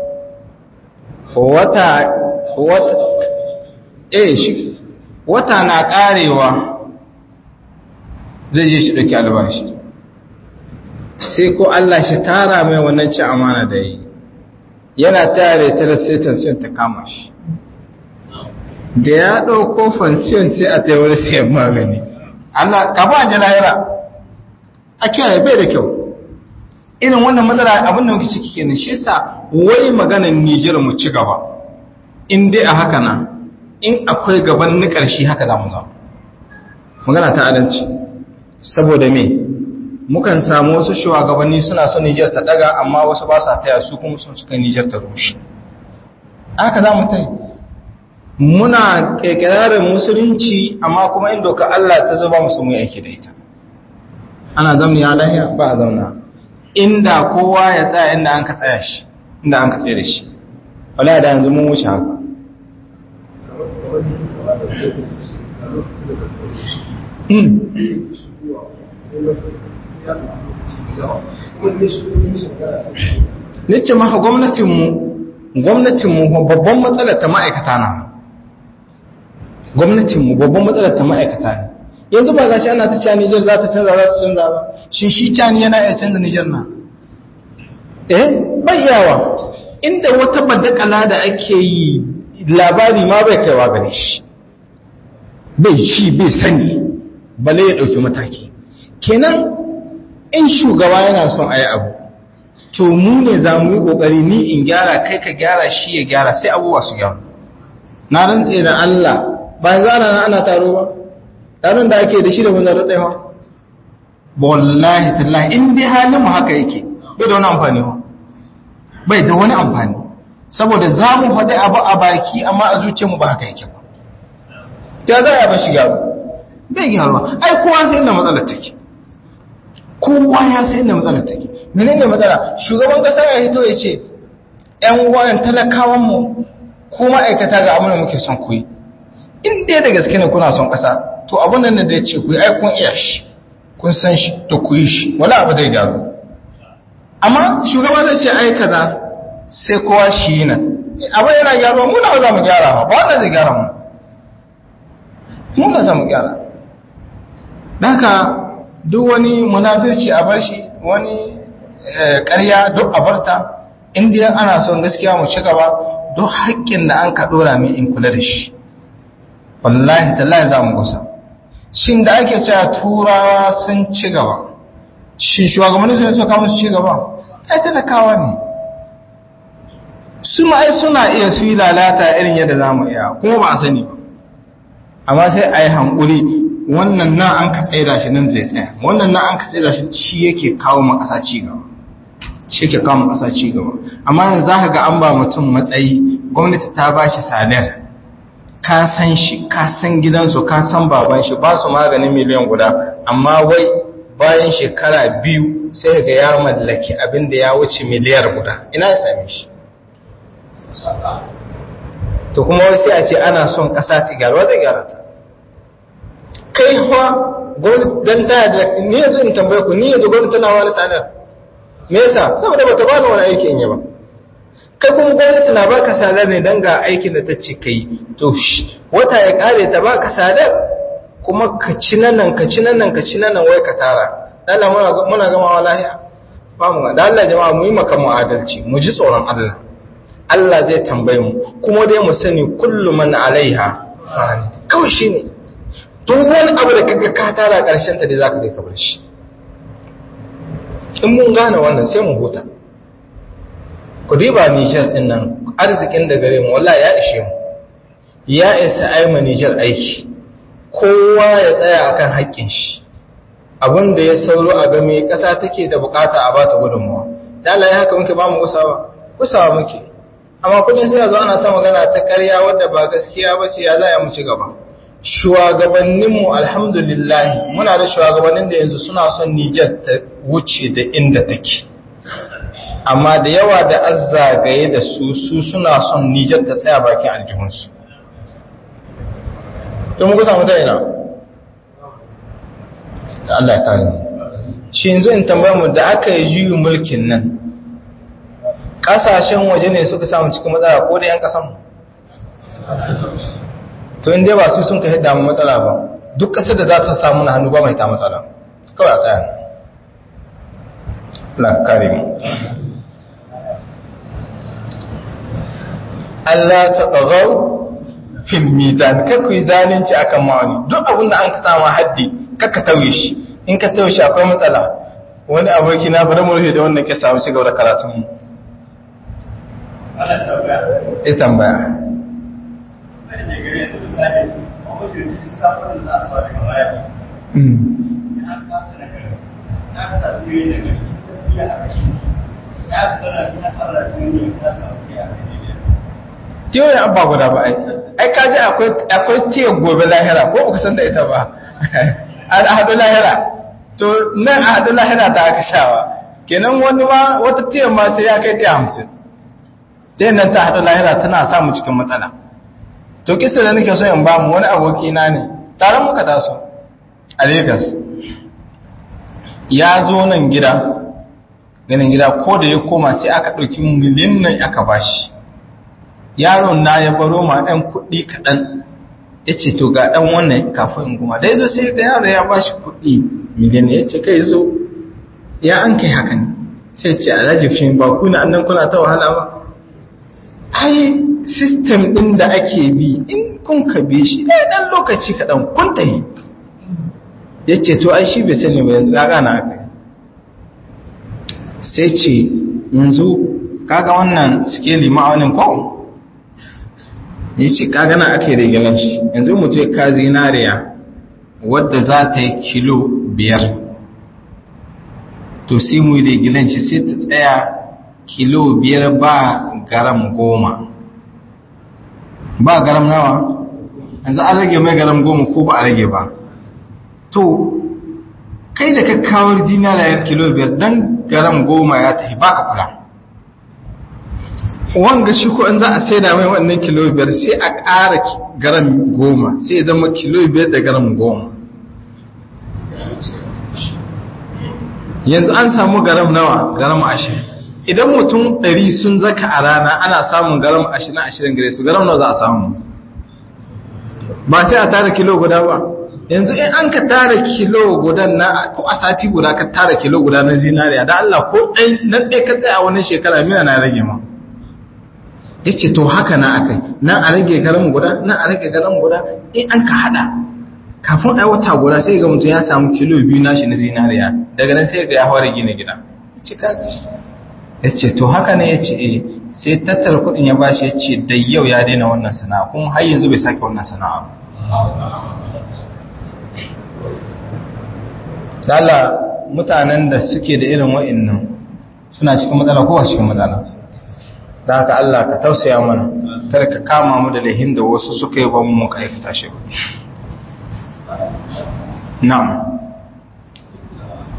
wata wata eh shi wata na karewa zai je shi ɗauki albashi sai ko Allah shi tara mai wannan ci amana da yi yana tare ta sai tansiyon ta kama shi da ya ɗauko fansiyon sai a ta wani sayan magani Allah ka ba ji lahira a kiyaye bai da kyau irin wannan matsala abin da muke ciki kenan shi yasa wai maganar Nijar mu ci gaba in dai a haka na in akwai gaban ni ƙarshe haka za mu zama magana ta adalci saboda me mukan samu wasu shugabanni suna son Nijar ta daga amma wasu ba sa taya su kuma sun suka Nijar ta rushe haka za mu tai muna kekirarin musulunci amma kuma in doka Allah ta zuba musu mu aiki da ita ana zamni ya lahiya ba a zauna inda kowa ya tsaya inda an ka tsaya shi inda an ka tsaye da shi wala da yanzu mun wuce haka Nice maka gwamnatinmu, gwamnatinmu babban matsalar ta ma'aikata na. Gwamnatinmu babban matsalar ta ma'aikata ne. Yanzu ba za shi ana ta cewa Nijar za ta canza za ta canza ba, shi shi cani yana iya canza Nijar na. Eh, bai yawa, inda wata badakala da ake yi labari ma bai kaiwa gare shi. Bai shi bai sani, bale ya ɗauki mataki. Kenan in shugaba yana son a yi abu to mu ne za mu yi ƙoƙari ni in gyara kai ka gyara shi ya gyara sai abubuwa su gyara na rantse da Allah bayan zana na ana taro ba taron da ake da shi da wani raɗai ba wallahi tallahi in dai halin mu haka yake bai da wani amfani ba bai da wani amfani saboda za mu faɗi abu a baki amma a zuciyarmu ba haka yake ba ta za a ba shi gyaru bai gyaruwa ai kowa sai inda matsalar take kowa ya sai inda matsalar take menene matsala shugaban kasa ya hito ya ce ƴan wayan talakawan mu ko ma'aikata ga abin da muke son ku yi in dai da gaske ne kuna son kasa to abin nan da ya ce ku yi ai kun iya shi kun san shi to ku yi shi wala abu zai gyaru amma shugaba zai ce ai kaza sai kowa shi yi nan abin yana gyaruwa mu na za mu gyara ba ba wanda zai gyara mu mu na za mu gyara haka duk wani munafirci a bar shi wani ƙarya duk a barta indiya ana son gaskiya mu ci gaba duk haƙƙin da an ka ɗora min in kula da shi wallahi tallahi za mu gusa shin da ake cewa turawa sun ci gaba shi shugabanni sun suka musu ci gaba ai talakawa ne su ma'ai suna iya su yi lalata irin yadda za mu iya kuma ba a sani ba amma sai a yi hankuri wannan nan an ka tsaida shi nan zai tsaya wannan nan an ka tsaida shi shi yake kawo ma ƙasa ci gaba shi yake kawo ma ƙasa ci gaba amma yanzu za ka ga an ba mutum matsayi gwamnati ta ba shi sadar ka san shi ka san gidansu ka san baban shi ba su maganin miliyan guda amma wai bayan shekara biyu sai ga ya mallaki abin da ya wuce miliyar guda ina ya same shi to kuma wasu a ce ana son ƙasa ta gyara wata gyara ta kai kuwa don ta da ni yanzu in tambaye ku ni yanzu gwamnati tana wani tsadar me yasa saboda bata bani wani aiki in yi ba kai kuma gwamnati na baka sadar ne don ga aikin da ta ce kai to wata ya kare ta baka sadar kuma ka ci nan ka ci nan ka ci nan wai ka tara Allah muna muna gama lahiya ba mu da Allah jama'a mu yi maka mu adalci mu ji tsoron Allah Allah zai tambaye mu kuma dai mu sani kullu man alaiha fani kawai shine duk wani abu da kaga ka tara karshen ta dai zaka kai kabar shi in mun gane wannan sai mu huta ku riba Nijar din nan arzikin da gare mu wallahi ya ishe mu ya isa ai mu Nijar aiki kowa ya tsaya akan haƙƙin shi abin da ya sauro a game ƙasa take da bukata a bata gudunmuwa da Allah ya haka muke ba mu gusawa gusawa muke amma kullum sai zo ana ta magana ta ƙarya wadda ba gaskiya ba ce ya za mu ci gaba shugabanninmu alhamdulillah muna da shugabannin da yanzu suna son Nijar ta wuce da inda take amma da yawa da azzagaye da su su suna son Nijar ta tsaya bakin aljihunsu to mu kusa mutane na da Allah ya kare shi yanzu in tambayar mu da aka yi juyin mulkin nan kasashen waje ne suka samu cikin matsala ko da yan kasan to inda ba su sun ka hidda mu matsala ba duk kasar da za ta samu na hannu ba mai ta matsala kawai a tsaya Allah kare mu Allah ta ɗagau fil mizan kar ku yi zalunci akan ma'ani duk abin da an ka sama haddi kakka tauye shi in ka tauye shi akwai matsala wani aboki na bari mu rufe da wannan kisa mu cigaba da karatun mu ya tambaya Tiyoyin abba guda ba ai, ai kaji akwai tiya gobe lahira ko ba san da ita ba, a haɗu lahira, to nan a haɗu lahira ta aka shawa, kenan wani ma wata tiyan ma sai ya kai tiya hamsin. ta nan ta haɗu lahira tana samu cikin matsala to kisa da nake so in ba mu wani aboki na ne tare muka taso a Lagos ya zo nan gida ganin gida ko da ya koma sai aka ɗauki miliyan nan aka bashi yaron na ya baro ma ɗan kuɗi kaɗan ya ce to ga ɗan wannan kafin in kuma da ya zo sai ga yaro ya bashi kuɗi miliyan ya ce kai zo ya an kai haka ne sai ce alhaji fi ba kuna annan kuna ta wahala ba ai system ɗin da ake bi in kun ka bi shi ɗaya ɗan lokaci kaɗan kun ta yi ya ce to ai shi bai sani ba yanzu ya gana aka sai ce yanzu kaga wannan skeli ma'aunin ko ya ce kaga na ake rigilan shi yanzu mutu ya ka zinariya wadda za ta yi kilo biyar to sai mu yi rigilan shi sai ta tsaya kilo biyar ba garam goma ba garam nawa yanzu an rage mai garam goma ko ba a rage ba to kai da ka kawo zinariyar kilo biyar don garam goma ya tafi ba ka kula wanga shi ko in za a saida mai wannan kilo biyar sai a ƙara garam goma sai ya zama kilo biyar da garam goma yanzu an samu garam nawa garam ashirin idan mutum ɗari sun zaka a rana ana samun garam ashirin ashirin gare su garam nawa za a samu ba sai a tara kilo guda ba yanzu in an ka tara kilo guda na ko a sati guda ka tara kilo guda na zinariya da Allah ko ɗai nan ɗai ka tsaya wani shekara mina na rage ma ya ce to haka na akai nan a rage garam guda nan a rage garam guda in an ka haɗa kafin ai wata guda sai ga mutum ya samu kilo biyu nashi na zinariya daga nan sai ga ya fara gina gida ya ce to haka ne ya ce sai tattara kudin ya bashi ya ce da yau ya daina wannan sana'a kuma har yanzu bai sake wannan sana'a dala mutanen da suke da irin wa'annan suna cikin matsala ko cikin matsala da haka Allah ka tausaya mana kada ka kama mu da lahin da wasu suka yi ba mu muka aikata shi na'am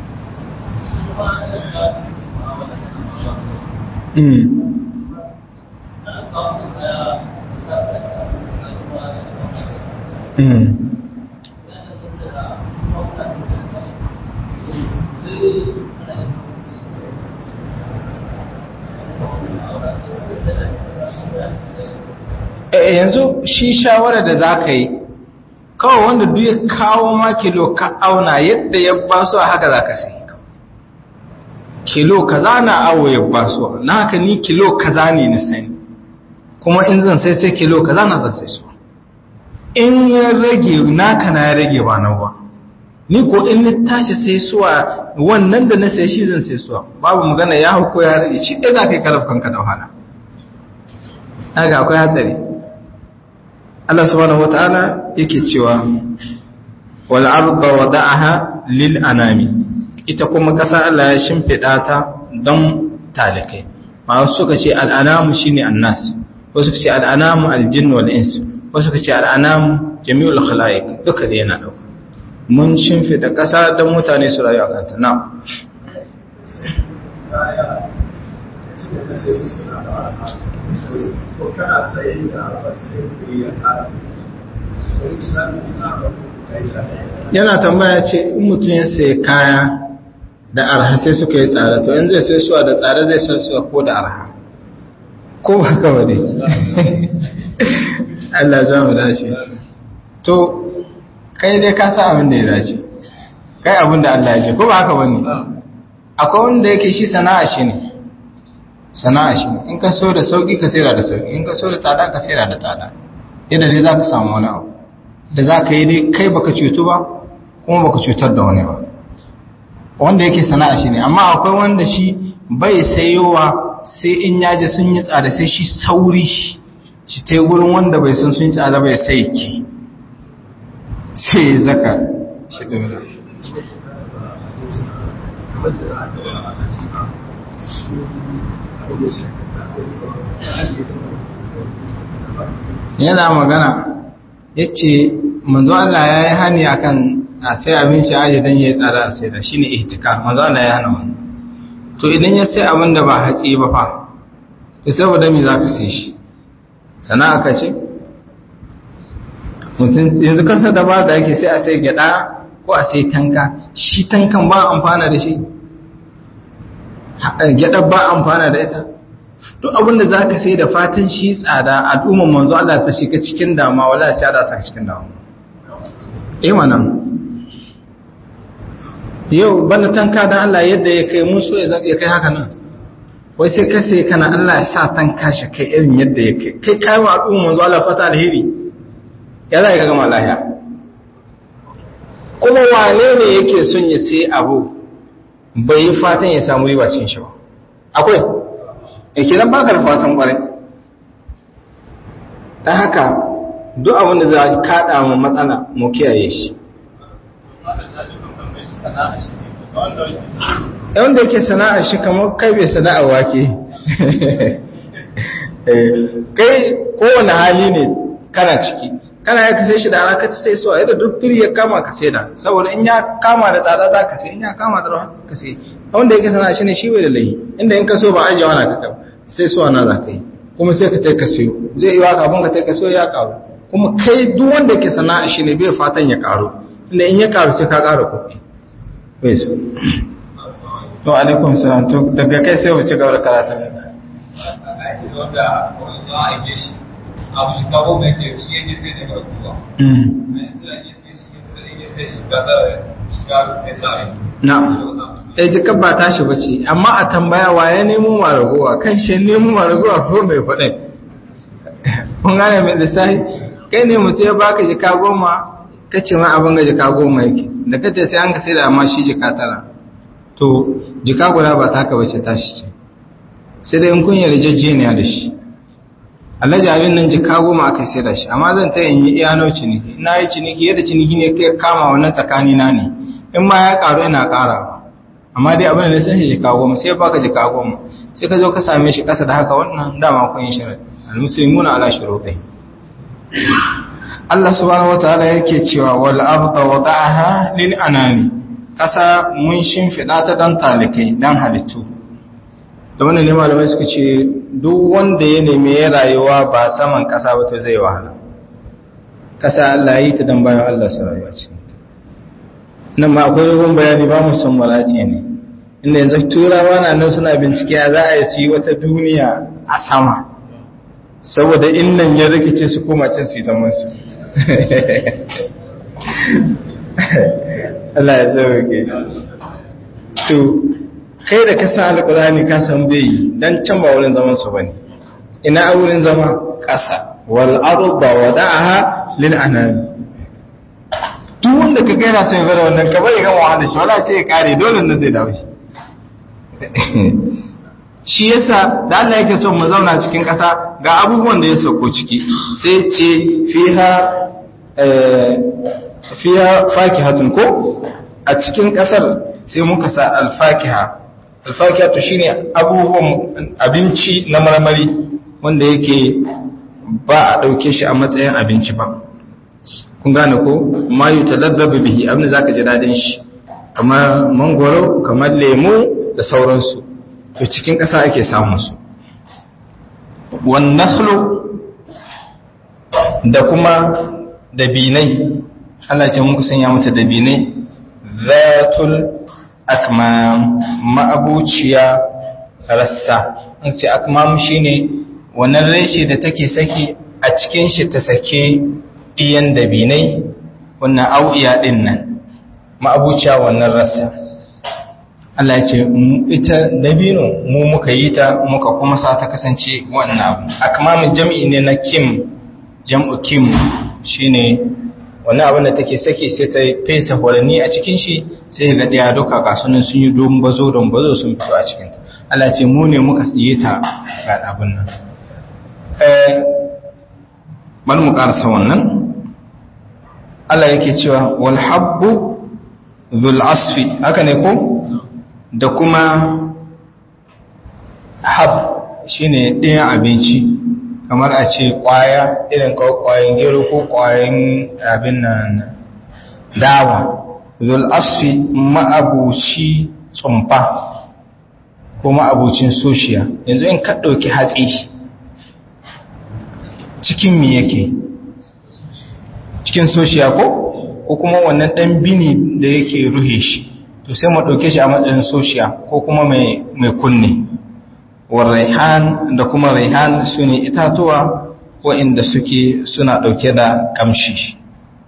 yanzu shi shawara da za ka yi kawai wanda duk ya kawo ma kilo ka auna yadda ya basu a haka za ka sai kilo kaza na awo ya basu na haka ni kilo kaza ne ni sani kuma in zan sai sai kilo kaza na zan sai su in ya rage naka na ya rage ba na ba ni ko in ni tashi sai suwa wannan da na sai shi zan sai suwa babu magana ya hauko ya rage shi ɗaya za ka yi karaf kanka da wahala haka akwai hatsari Allah subhanahu wata'ala yake cewa wal arda wada'aha lil anami ita kuma ƙasa Allah ya shimfida ta don talikai ma suka ce al anamu shine annas wasu suka ce al anamu al jinn wal ins wasu suka ce al anamu jami'ul khalaiq duka da yana dauka mun shimfida ƙasa don mutane su rayu a kanta na yana tambaya ce in mutum ya sai kaya da arha sai suka yi tsada to in zai sai suwa da tsada zai sai suwa ko da arha ko ba ka wade Allah za mu dace to kai dai ka sa abin da ya dace kai abin da Allah ya ce ko ba haka bane akwai wanda yake shi sana'a shi ne sana'a shi in ka so da sauki ka sayar da sauki in ka so da tsada ka sayar da tsada yadda dai za ka samu wani abu da za ka yi dai kai baka cutu ba kuma baka cutar da wani ba wanda yake sana'a shi ne amma akwai wanda shi bai sayowa sai in yaji sun yi tsada sai shi sauri shi ta gurin wanda bai san sun yi tsada bai sai ki sai ya zaka shi dora yana magana ya ce manzo Allah ya yi hani akan a sai abinci aji don ya yi tsara a sai da shi ne ihtika manzo Allah ya hana wani to idan ya sai abin da ba hatsi ba fa to saboda me za ka sai shi sana'a ka ce mutum yanzu kasa da ba da ake sai a sai gyada ko a sai tanka shi tankan ba amfana da shi gyada ba amfana da ita duk abin da za ka sai da fatan shi tsada al'umman manzo Allah ta shiga cikin dama wala sai da saka cikin dama eh wannan yau bana tanka dan Allah yadda ya kai mun so ya kai haka nan wai sai ka sai kana Allah ya sa tanka shi kai irin yadda ya kai kai kai wa al'umman manzo Allah fata alheri ya za ka gama lahiya kuma wane ne yake son ya sai abu bai yi fatan ya samu riba cikin shi ba akwai yake nan baka da fatan kwarai ta haka duk abin da za a kaɗa mu matsala mu kiyaye shi yawan da yake sana'a shi kamar kai bai sana'a wake kai kowane hali ne kana ciki kana ya kasai shi da ana ka sai suwa yadda duk firi ya kama ka sai da saboda in ya kama da tsada za ka sai in ya kama da rawa ka sai wanda yake sana'a shi ne shi bai da layi inda in ka so ba ajiye wani ka kama sai suwa na za ka yi kuma sai ka taika siyo zai yi wa kafin ka taika siyo ya karu kuma kai duk wanda yake sana'a shi ne bai fatan ya karu inda in ya karu sai ka kara kuɗi bai so to alaikum salam to daga kai sai wuce gaba da karatun abu shi kawo mai ce shi yake sai daga kuwa na ɗaya jikar ba tashi ba ce amma a tambaya wa ya nemo maragowa kan shi nemo maragowa ko mai kuɗin kun gane mai lissahi kai ne mutu ya baka jika goma ka ce ma abin ga jika goma yake da kace sai an ka sai da amma shi jika tara to jika guda ba ta haka bace tashi ce sai dai in kun yarjejeniya da shi alhaji abin nan jika goma aka sai da shi amma zan ta yin yi iyano ciniki na yi ciniki yadda ciniki ne kai kama wannan tsakani na ne in ma ya karu ina kara amma dai abin da sai shi jika goma sai baka jika goma sai ka zo ka same shi kasa da haka wannan dama kun yi shirin almuslimuna ala shurutai Allah subhanahu wataala yake cewa wal arda wada'aha lil anami kasa mun shimfida ta dan talikai dan halittu da wannan ne malamai suka ce duk wanda ya nemi ya rayuwa ba saman ƙasa ba to zai wahala ƙasa Allah yi ta don bayan Allah su rayuwa ce nan ma akwai yawan bayani ba musan malati ne inda yanzu turawa na nan suna bincike za a yi su yi wata duniya a sama saboda innan ya rikice su koma can su yi ta masu Allah ya sauke to kai da ka san alƙulani ka san bai yi dan can ba wurin zaman su bane ina a wurin zama ƙasa wal arda wada'aha lil anami duk wanda ka ga yana son ya wannan ka bari kan wahala shi wala sai ya kare dole nan zai dawo shi shi yasa da Allah yake son mu zauna cikin ƙasa ga abubuwan da ya sauko ciki sai ce fiha fiha fakihatun ko a cikin ƙasar sai muka sa alfakiha alfakiha to shine abubuwan abinci na marmari wanda yake ba a ɗauke shi a matsayin abinci ba kun gane ko ma yi talabbabi bihi abin da zaka ji dadin shi kamar mangoro kamar lemu da sauransu to cikin ƙasa ake samun su wan nakhlu da kuma dabinai Allah ce muku sanya mata dabinai zatul akmam ma'abuciya rassa an ce akmam shine wannan reshe da take saki a cikin shi ta sake iyan dabinai wannan au'iya din nan ma'abuciya wannan rassa Allah ya ce ita dabino mu muka yi ta muka kuma sa ta kasance wannan abu akmamin jam'i ne na kim jam'u kim shine wannan abin da take saki sai ta fesa horanni a cikin shi sai ga daya duka kasunan sun yi don bazo don bazo sun fito a cikin ta Allah ce mu ne muka tsiye ta ga abin nan eh bari mu karasa wannan Allah yake cewa wal habbu dhul asfi haka ne ko da kuma hab shine ɗayan abinci kamar a ce ƙwaya irin ƙwayan gero ko ƙwayan abin nan dawa zul asfi ma'abuci tsumfa ko ma'abucin soshiya yanzu in ka ɗauki hatsi cikin mi yake cikin soshiya ko ko kuma wannan ɗan bini da yake ruhe shi to sai mu ɗauke shi a matsayin soshiya ko kuma mai kunne warraihan da kuma raihan su ne itatuwa waɗanda suke suna ɗauke da ƙamshi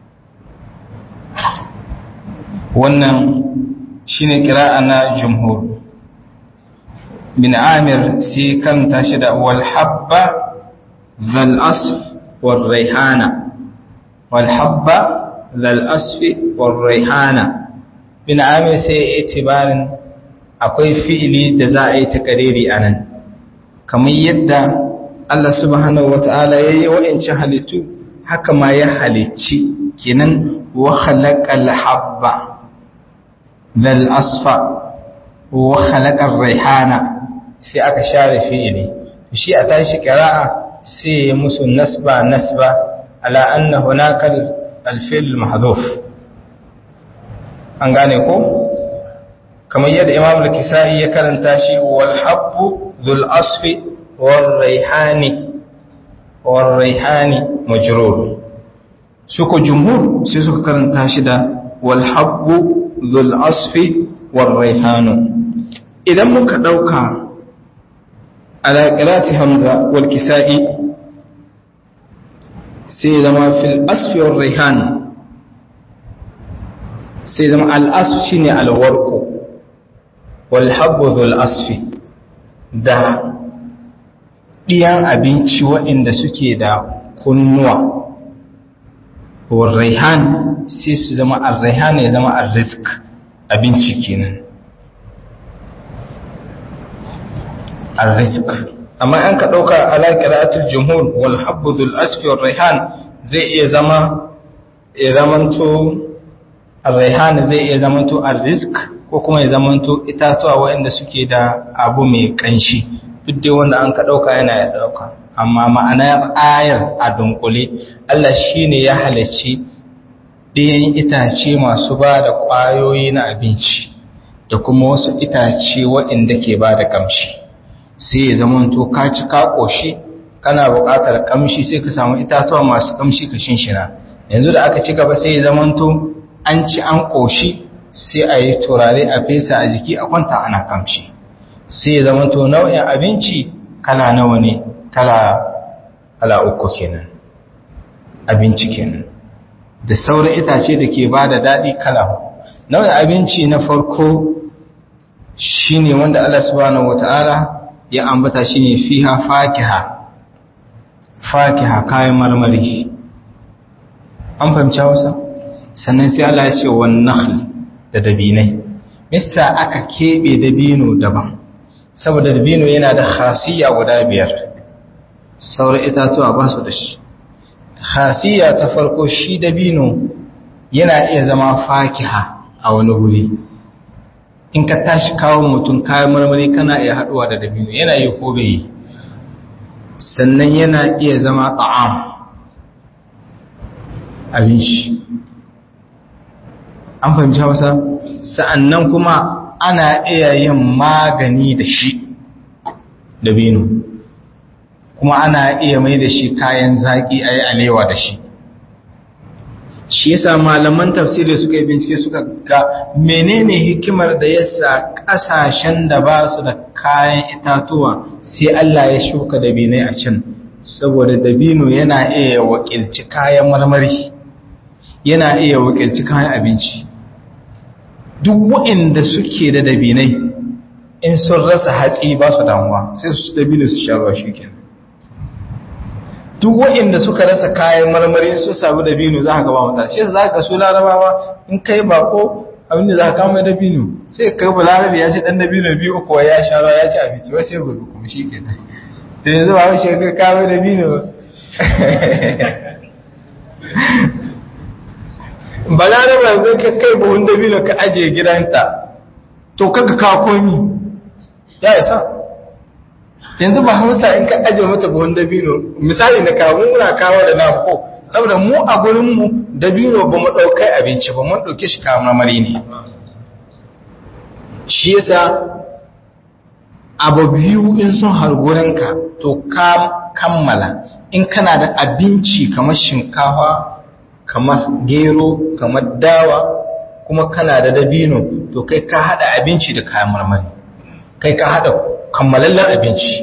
wannan shi ne ƙira'a na jumhur bin amir sai kan tashi da walhabba zal'asf warraihana walhabba zal'asfi warraihana bin amir sai itibarin akwai fi'ili da za a yi takariri a nan kamar yadda Allah subhanahu wata'ala ya yi wa'ancin halittu haka ma ya halicci kenan wa halakal habba zal asfa wa halakal raihana sai aka share fi'ili shi a tashi kira'a sai ya musu nasba nasba ala anna hunaka al-fi'l mahdhuf an gane ko kamar yadda imam al-kisa'i ya karanta shi wal habbu dhul asfi wal rayhani wal rayhani majrur suko jumhur sai suka karanta shi da wal habbu dhul asfi wal rayhanu idan muka dauka ala qirati hamza wal kisa'i sai zama fil asfi wal rayhan sai zama al asf shine al warqu walhabbuzul asfi da ɗiyan abinci waɗanda suke da kunnuwa warraihan sai su zama arraihan ya zama arrizk abinci kenan arrizk amma an ka ɗauka alaƙiratul jumhur walhabbuzul asfi warraihan zai iya zama ya zamanto arraihan zai iya zamanto arrizk ko kuma ya zamanto itatuwa waɗanda suke da abu mai ƙanshi duk dai wanda an ka ɗauka yana ya ɗauka amma ma'anar ayar a dunkule Allah shi ne ya halarci ɗayan itace masu ba da ƙwayoyi na abinci da kuma wasu itace waɗanda ke ba da ƙamshi sai ya zama to ka ci ka koshi kana buƙatar kamshi sai ka samu itatuwa masu kamshi ka shinshina yanzu da aka ci gaba sai ya zama to an ci an koshi sai a yi turare a fesa a jiki a kwanta ana kamshi sai ya zama to nau'in abinci kala nawa ne kala kala uku kenan abinci kenan da sauran itace da ke ba da daɗi kala nau'in abinci na farko shine wanda Allah subhanahu wata'ala ya ambata shine fiha fakiha fakiha kayan marmari an fahimci Hausa sannan sai Allah ya ce wan nakhl da dabinai mista aka kebe dabino daban saboda dabino yana da khasiyya guda biyar sauran itatuwa ba su da shi khasiyya ta farko shi dabino yana iya zama fakiha a wani wuri in ka tashi kawo mutum kayan marmari kana iya haduwa da dabino yana yi ko bai yi sannan yana iya zama ta'am abin shi an fahimci hausa sa'annan kuma ana iya yin magani da shi dabino kuma ana iya mai da shi kayan zaƙi a yi alewa da shi shi yasa malaman tafsiri suka yi bincike suka ga menene hikimar da yasa ƙasashen da ba su da kayan itatuwa sai Allah ya shuka dabinai a can saboda dabino yana iya wakilci kayan marmari yana iya wakilci kayan abinci duk waɗanda suke da dabinai in sun rasa hatsi ba su damuwa sai su dabino su sha ruwa shi kenan duk waɗanda suka rasa kayan marmari su samu dabino za ka gaba mata shi za ka su larabawa in kai bako abinda za ka kama dabino sai kai ba larabi ya ce dan dabino biyu uku ya sha ruwa ya ci abinci wai sai gobe kuma shi ke da yanzu ba wai shekar kama dabino ba laraba zai ka kai buhun dabino ka ajiye gidanta to kaga ka komi ya isa yanzu ba hausa in ka aje mata buhun dabino misali na kawo muna kawo da namu ko saboda mu a gurinmu dabino ba mu ɗaukai abinci ba mun ɗauke shi kawo marmari ne shi yasa abu biyu in sun hargurinka to ka kammala in kana da abinci kamar shinkafa kamar gero kamar dawa kuma kana da dabino to kai ka haɗa abinci da kayan marmari kai ka haɗa kammalallen abinci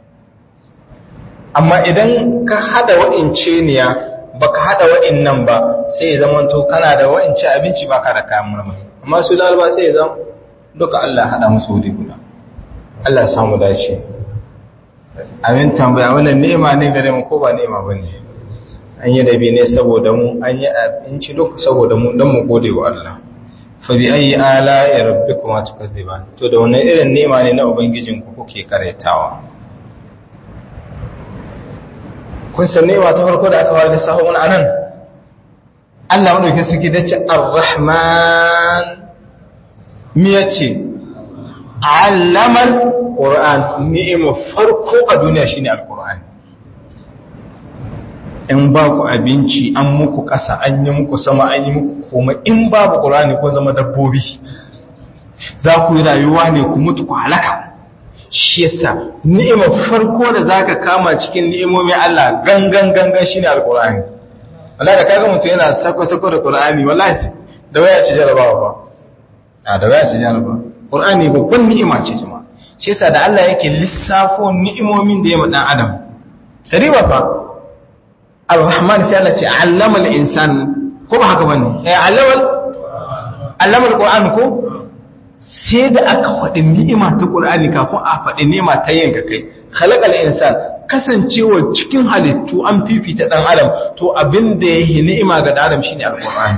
amma idan ka hada wa'ince niya baka hada wa'in nan ba sai ya zama to kana da wa'ince abinci ba ka da kayan marmari amma su lalba sai ya zama duka Allah hada musu wuri guda Allah samu dace amin tambaya wannan ni'ima ne gare mu ko ba ni'ima bane an yi dabi ne saboda mu an yi abinci duka saboda mu dan mu gode wa Allah fa bi ayi ala ya rabbikuma tukazziban to da wannan irin ni'ima ne na ubangijinku kuke karetawa kun sannewa ta farko da aka fara lissafin wani anan Allah madaukin suke da ce ar-rahman mi yace allamal qur'an ni'ima farko a duniya shine al-qur'an in ba ku abinci an muku ƙasa an yi muku sama an yi muku komai in babu qur'ani ko zama dabbobi za ku yi rayuwa ne ku mutu ku halaka shi yasa ni'imar farko da zaka kama cikin ni'imomin Allah gangan gangan shine alqur'ani wallahi da kaga mutum yana sako sako da qur'ani wallahi da waya ce jarabawa ba a da waya ce jarabawa qur'ani babban ni'ima ce jama'a shi yasa da Allah yake lissafo ni'imomin da ya ma dan adam tariba fa ar-rahman sai Allah ce allama al-insan ko ba haka bane eh allama allama al-qur'an ko sai da aka faɗi ni'ima ta ƙul'ani kafin a faɗi ni'ima ta yin ka kai halakal insan kasancewa cikin halittu an fifita ɗan adam to abin da ya yi ni'ima ga ɗan adam shine alƙur'ani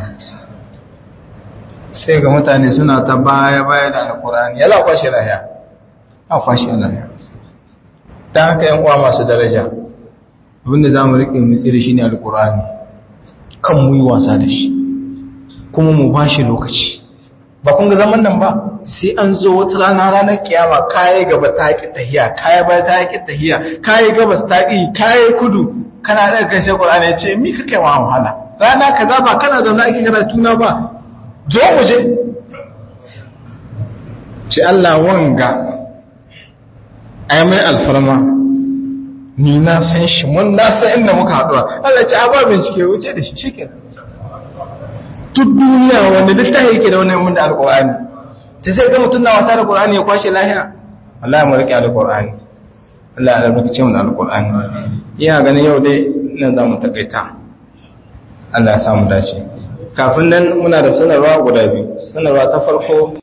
sai ga mutane suna ta baya baya da alƙur'ani ya za kwashe lahiya a kwashe lahiya ta haka yan uwa masu daraja abinda za mu riƙe mu tsiri shine alƙur'ani kan mu yi wasa da shi kuma mu ba shi lokaci ba kun ga zaman nan ba sai an zo wata rana ranar kiyama kayi gaba ta ki tahiya kayi baya ta ki tahiya kayi gabas ta ki kayi kudu kana da kai sai Qur'ani ya ce mi kake wa wahala rana kaza ba kana zauna ake karatu na ba zo mu je ce Allah wanga ai mai alfarma ni na san shi mun na san inda muka haɗuwa Allah ce a ba bincike wuce da shi shike duk duniya wanda duk tahi yake da wannan mun da alqur'ani ta sai ga mutum na wasa da qur'ani ya kwashe lahiya wallahi mu rike alqur'ani Allah ya rubuce mu da alqur'ani ina ganin yau dai nan za mu takaita Allah ya samu dace kafin nan muna da sanarwa guda biyu sanarwa ta farko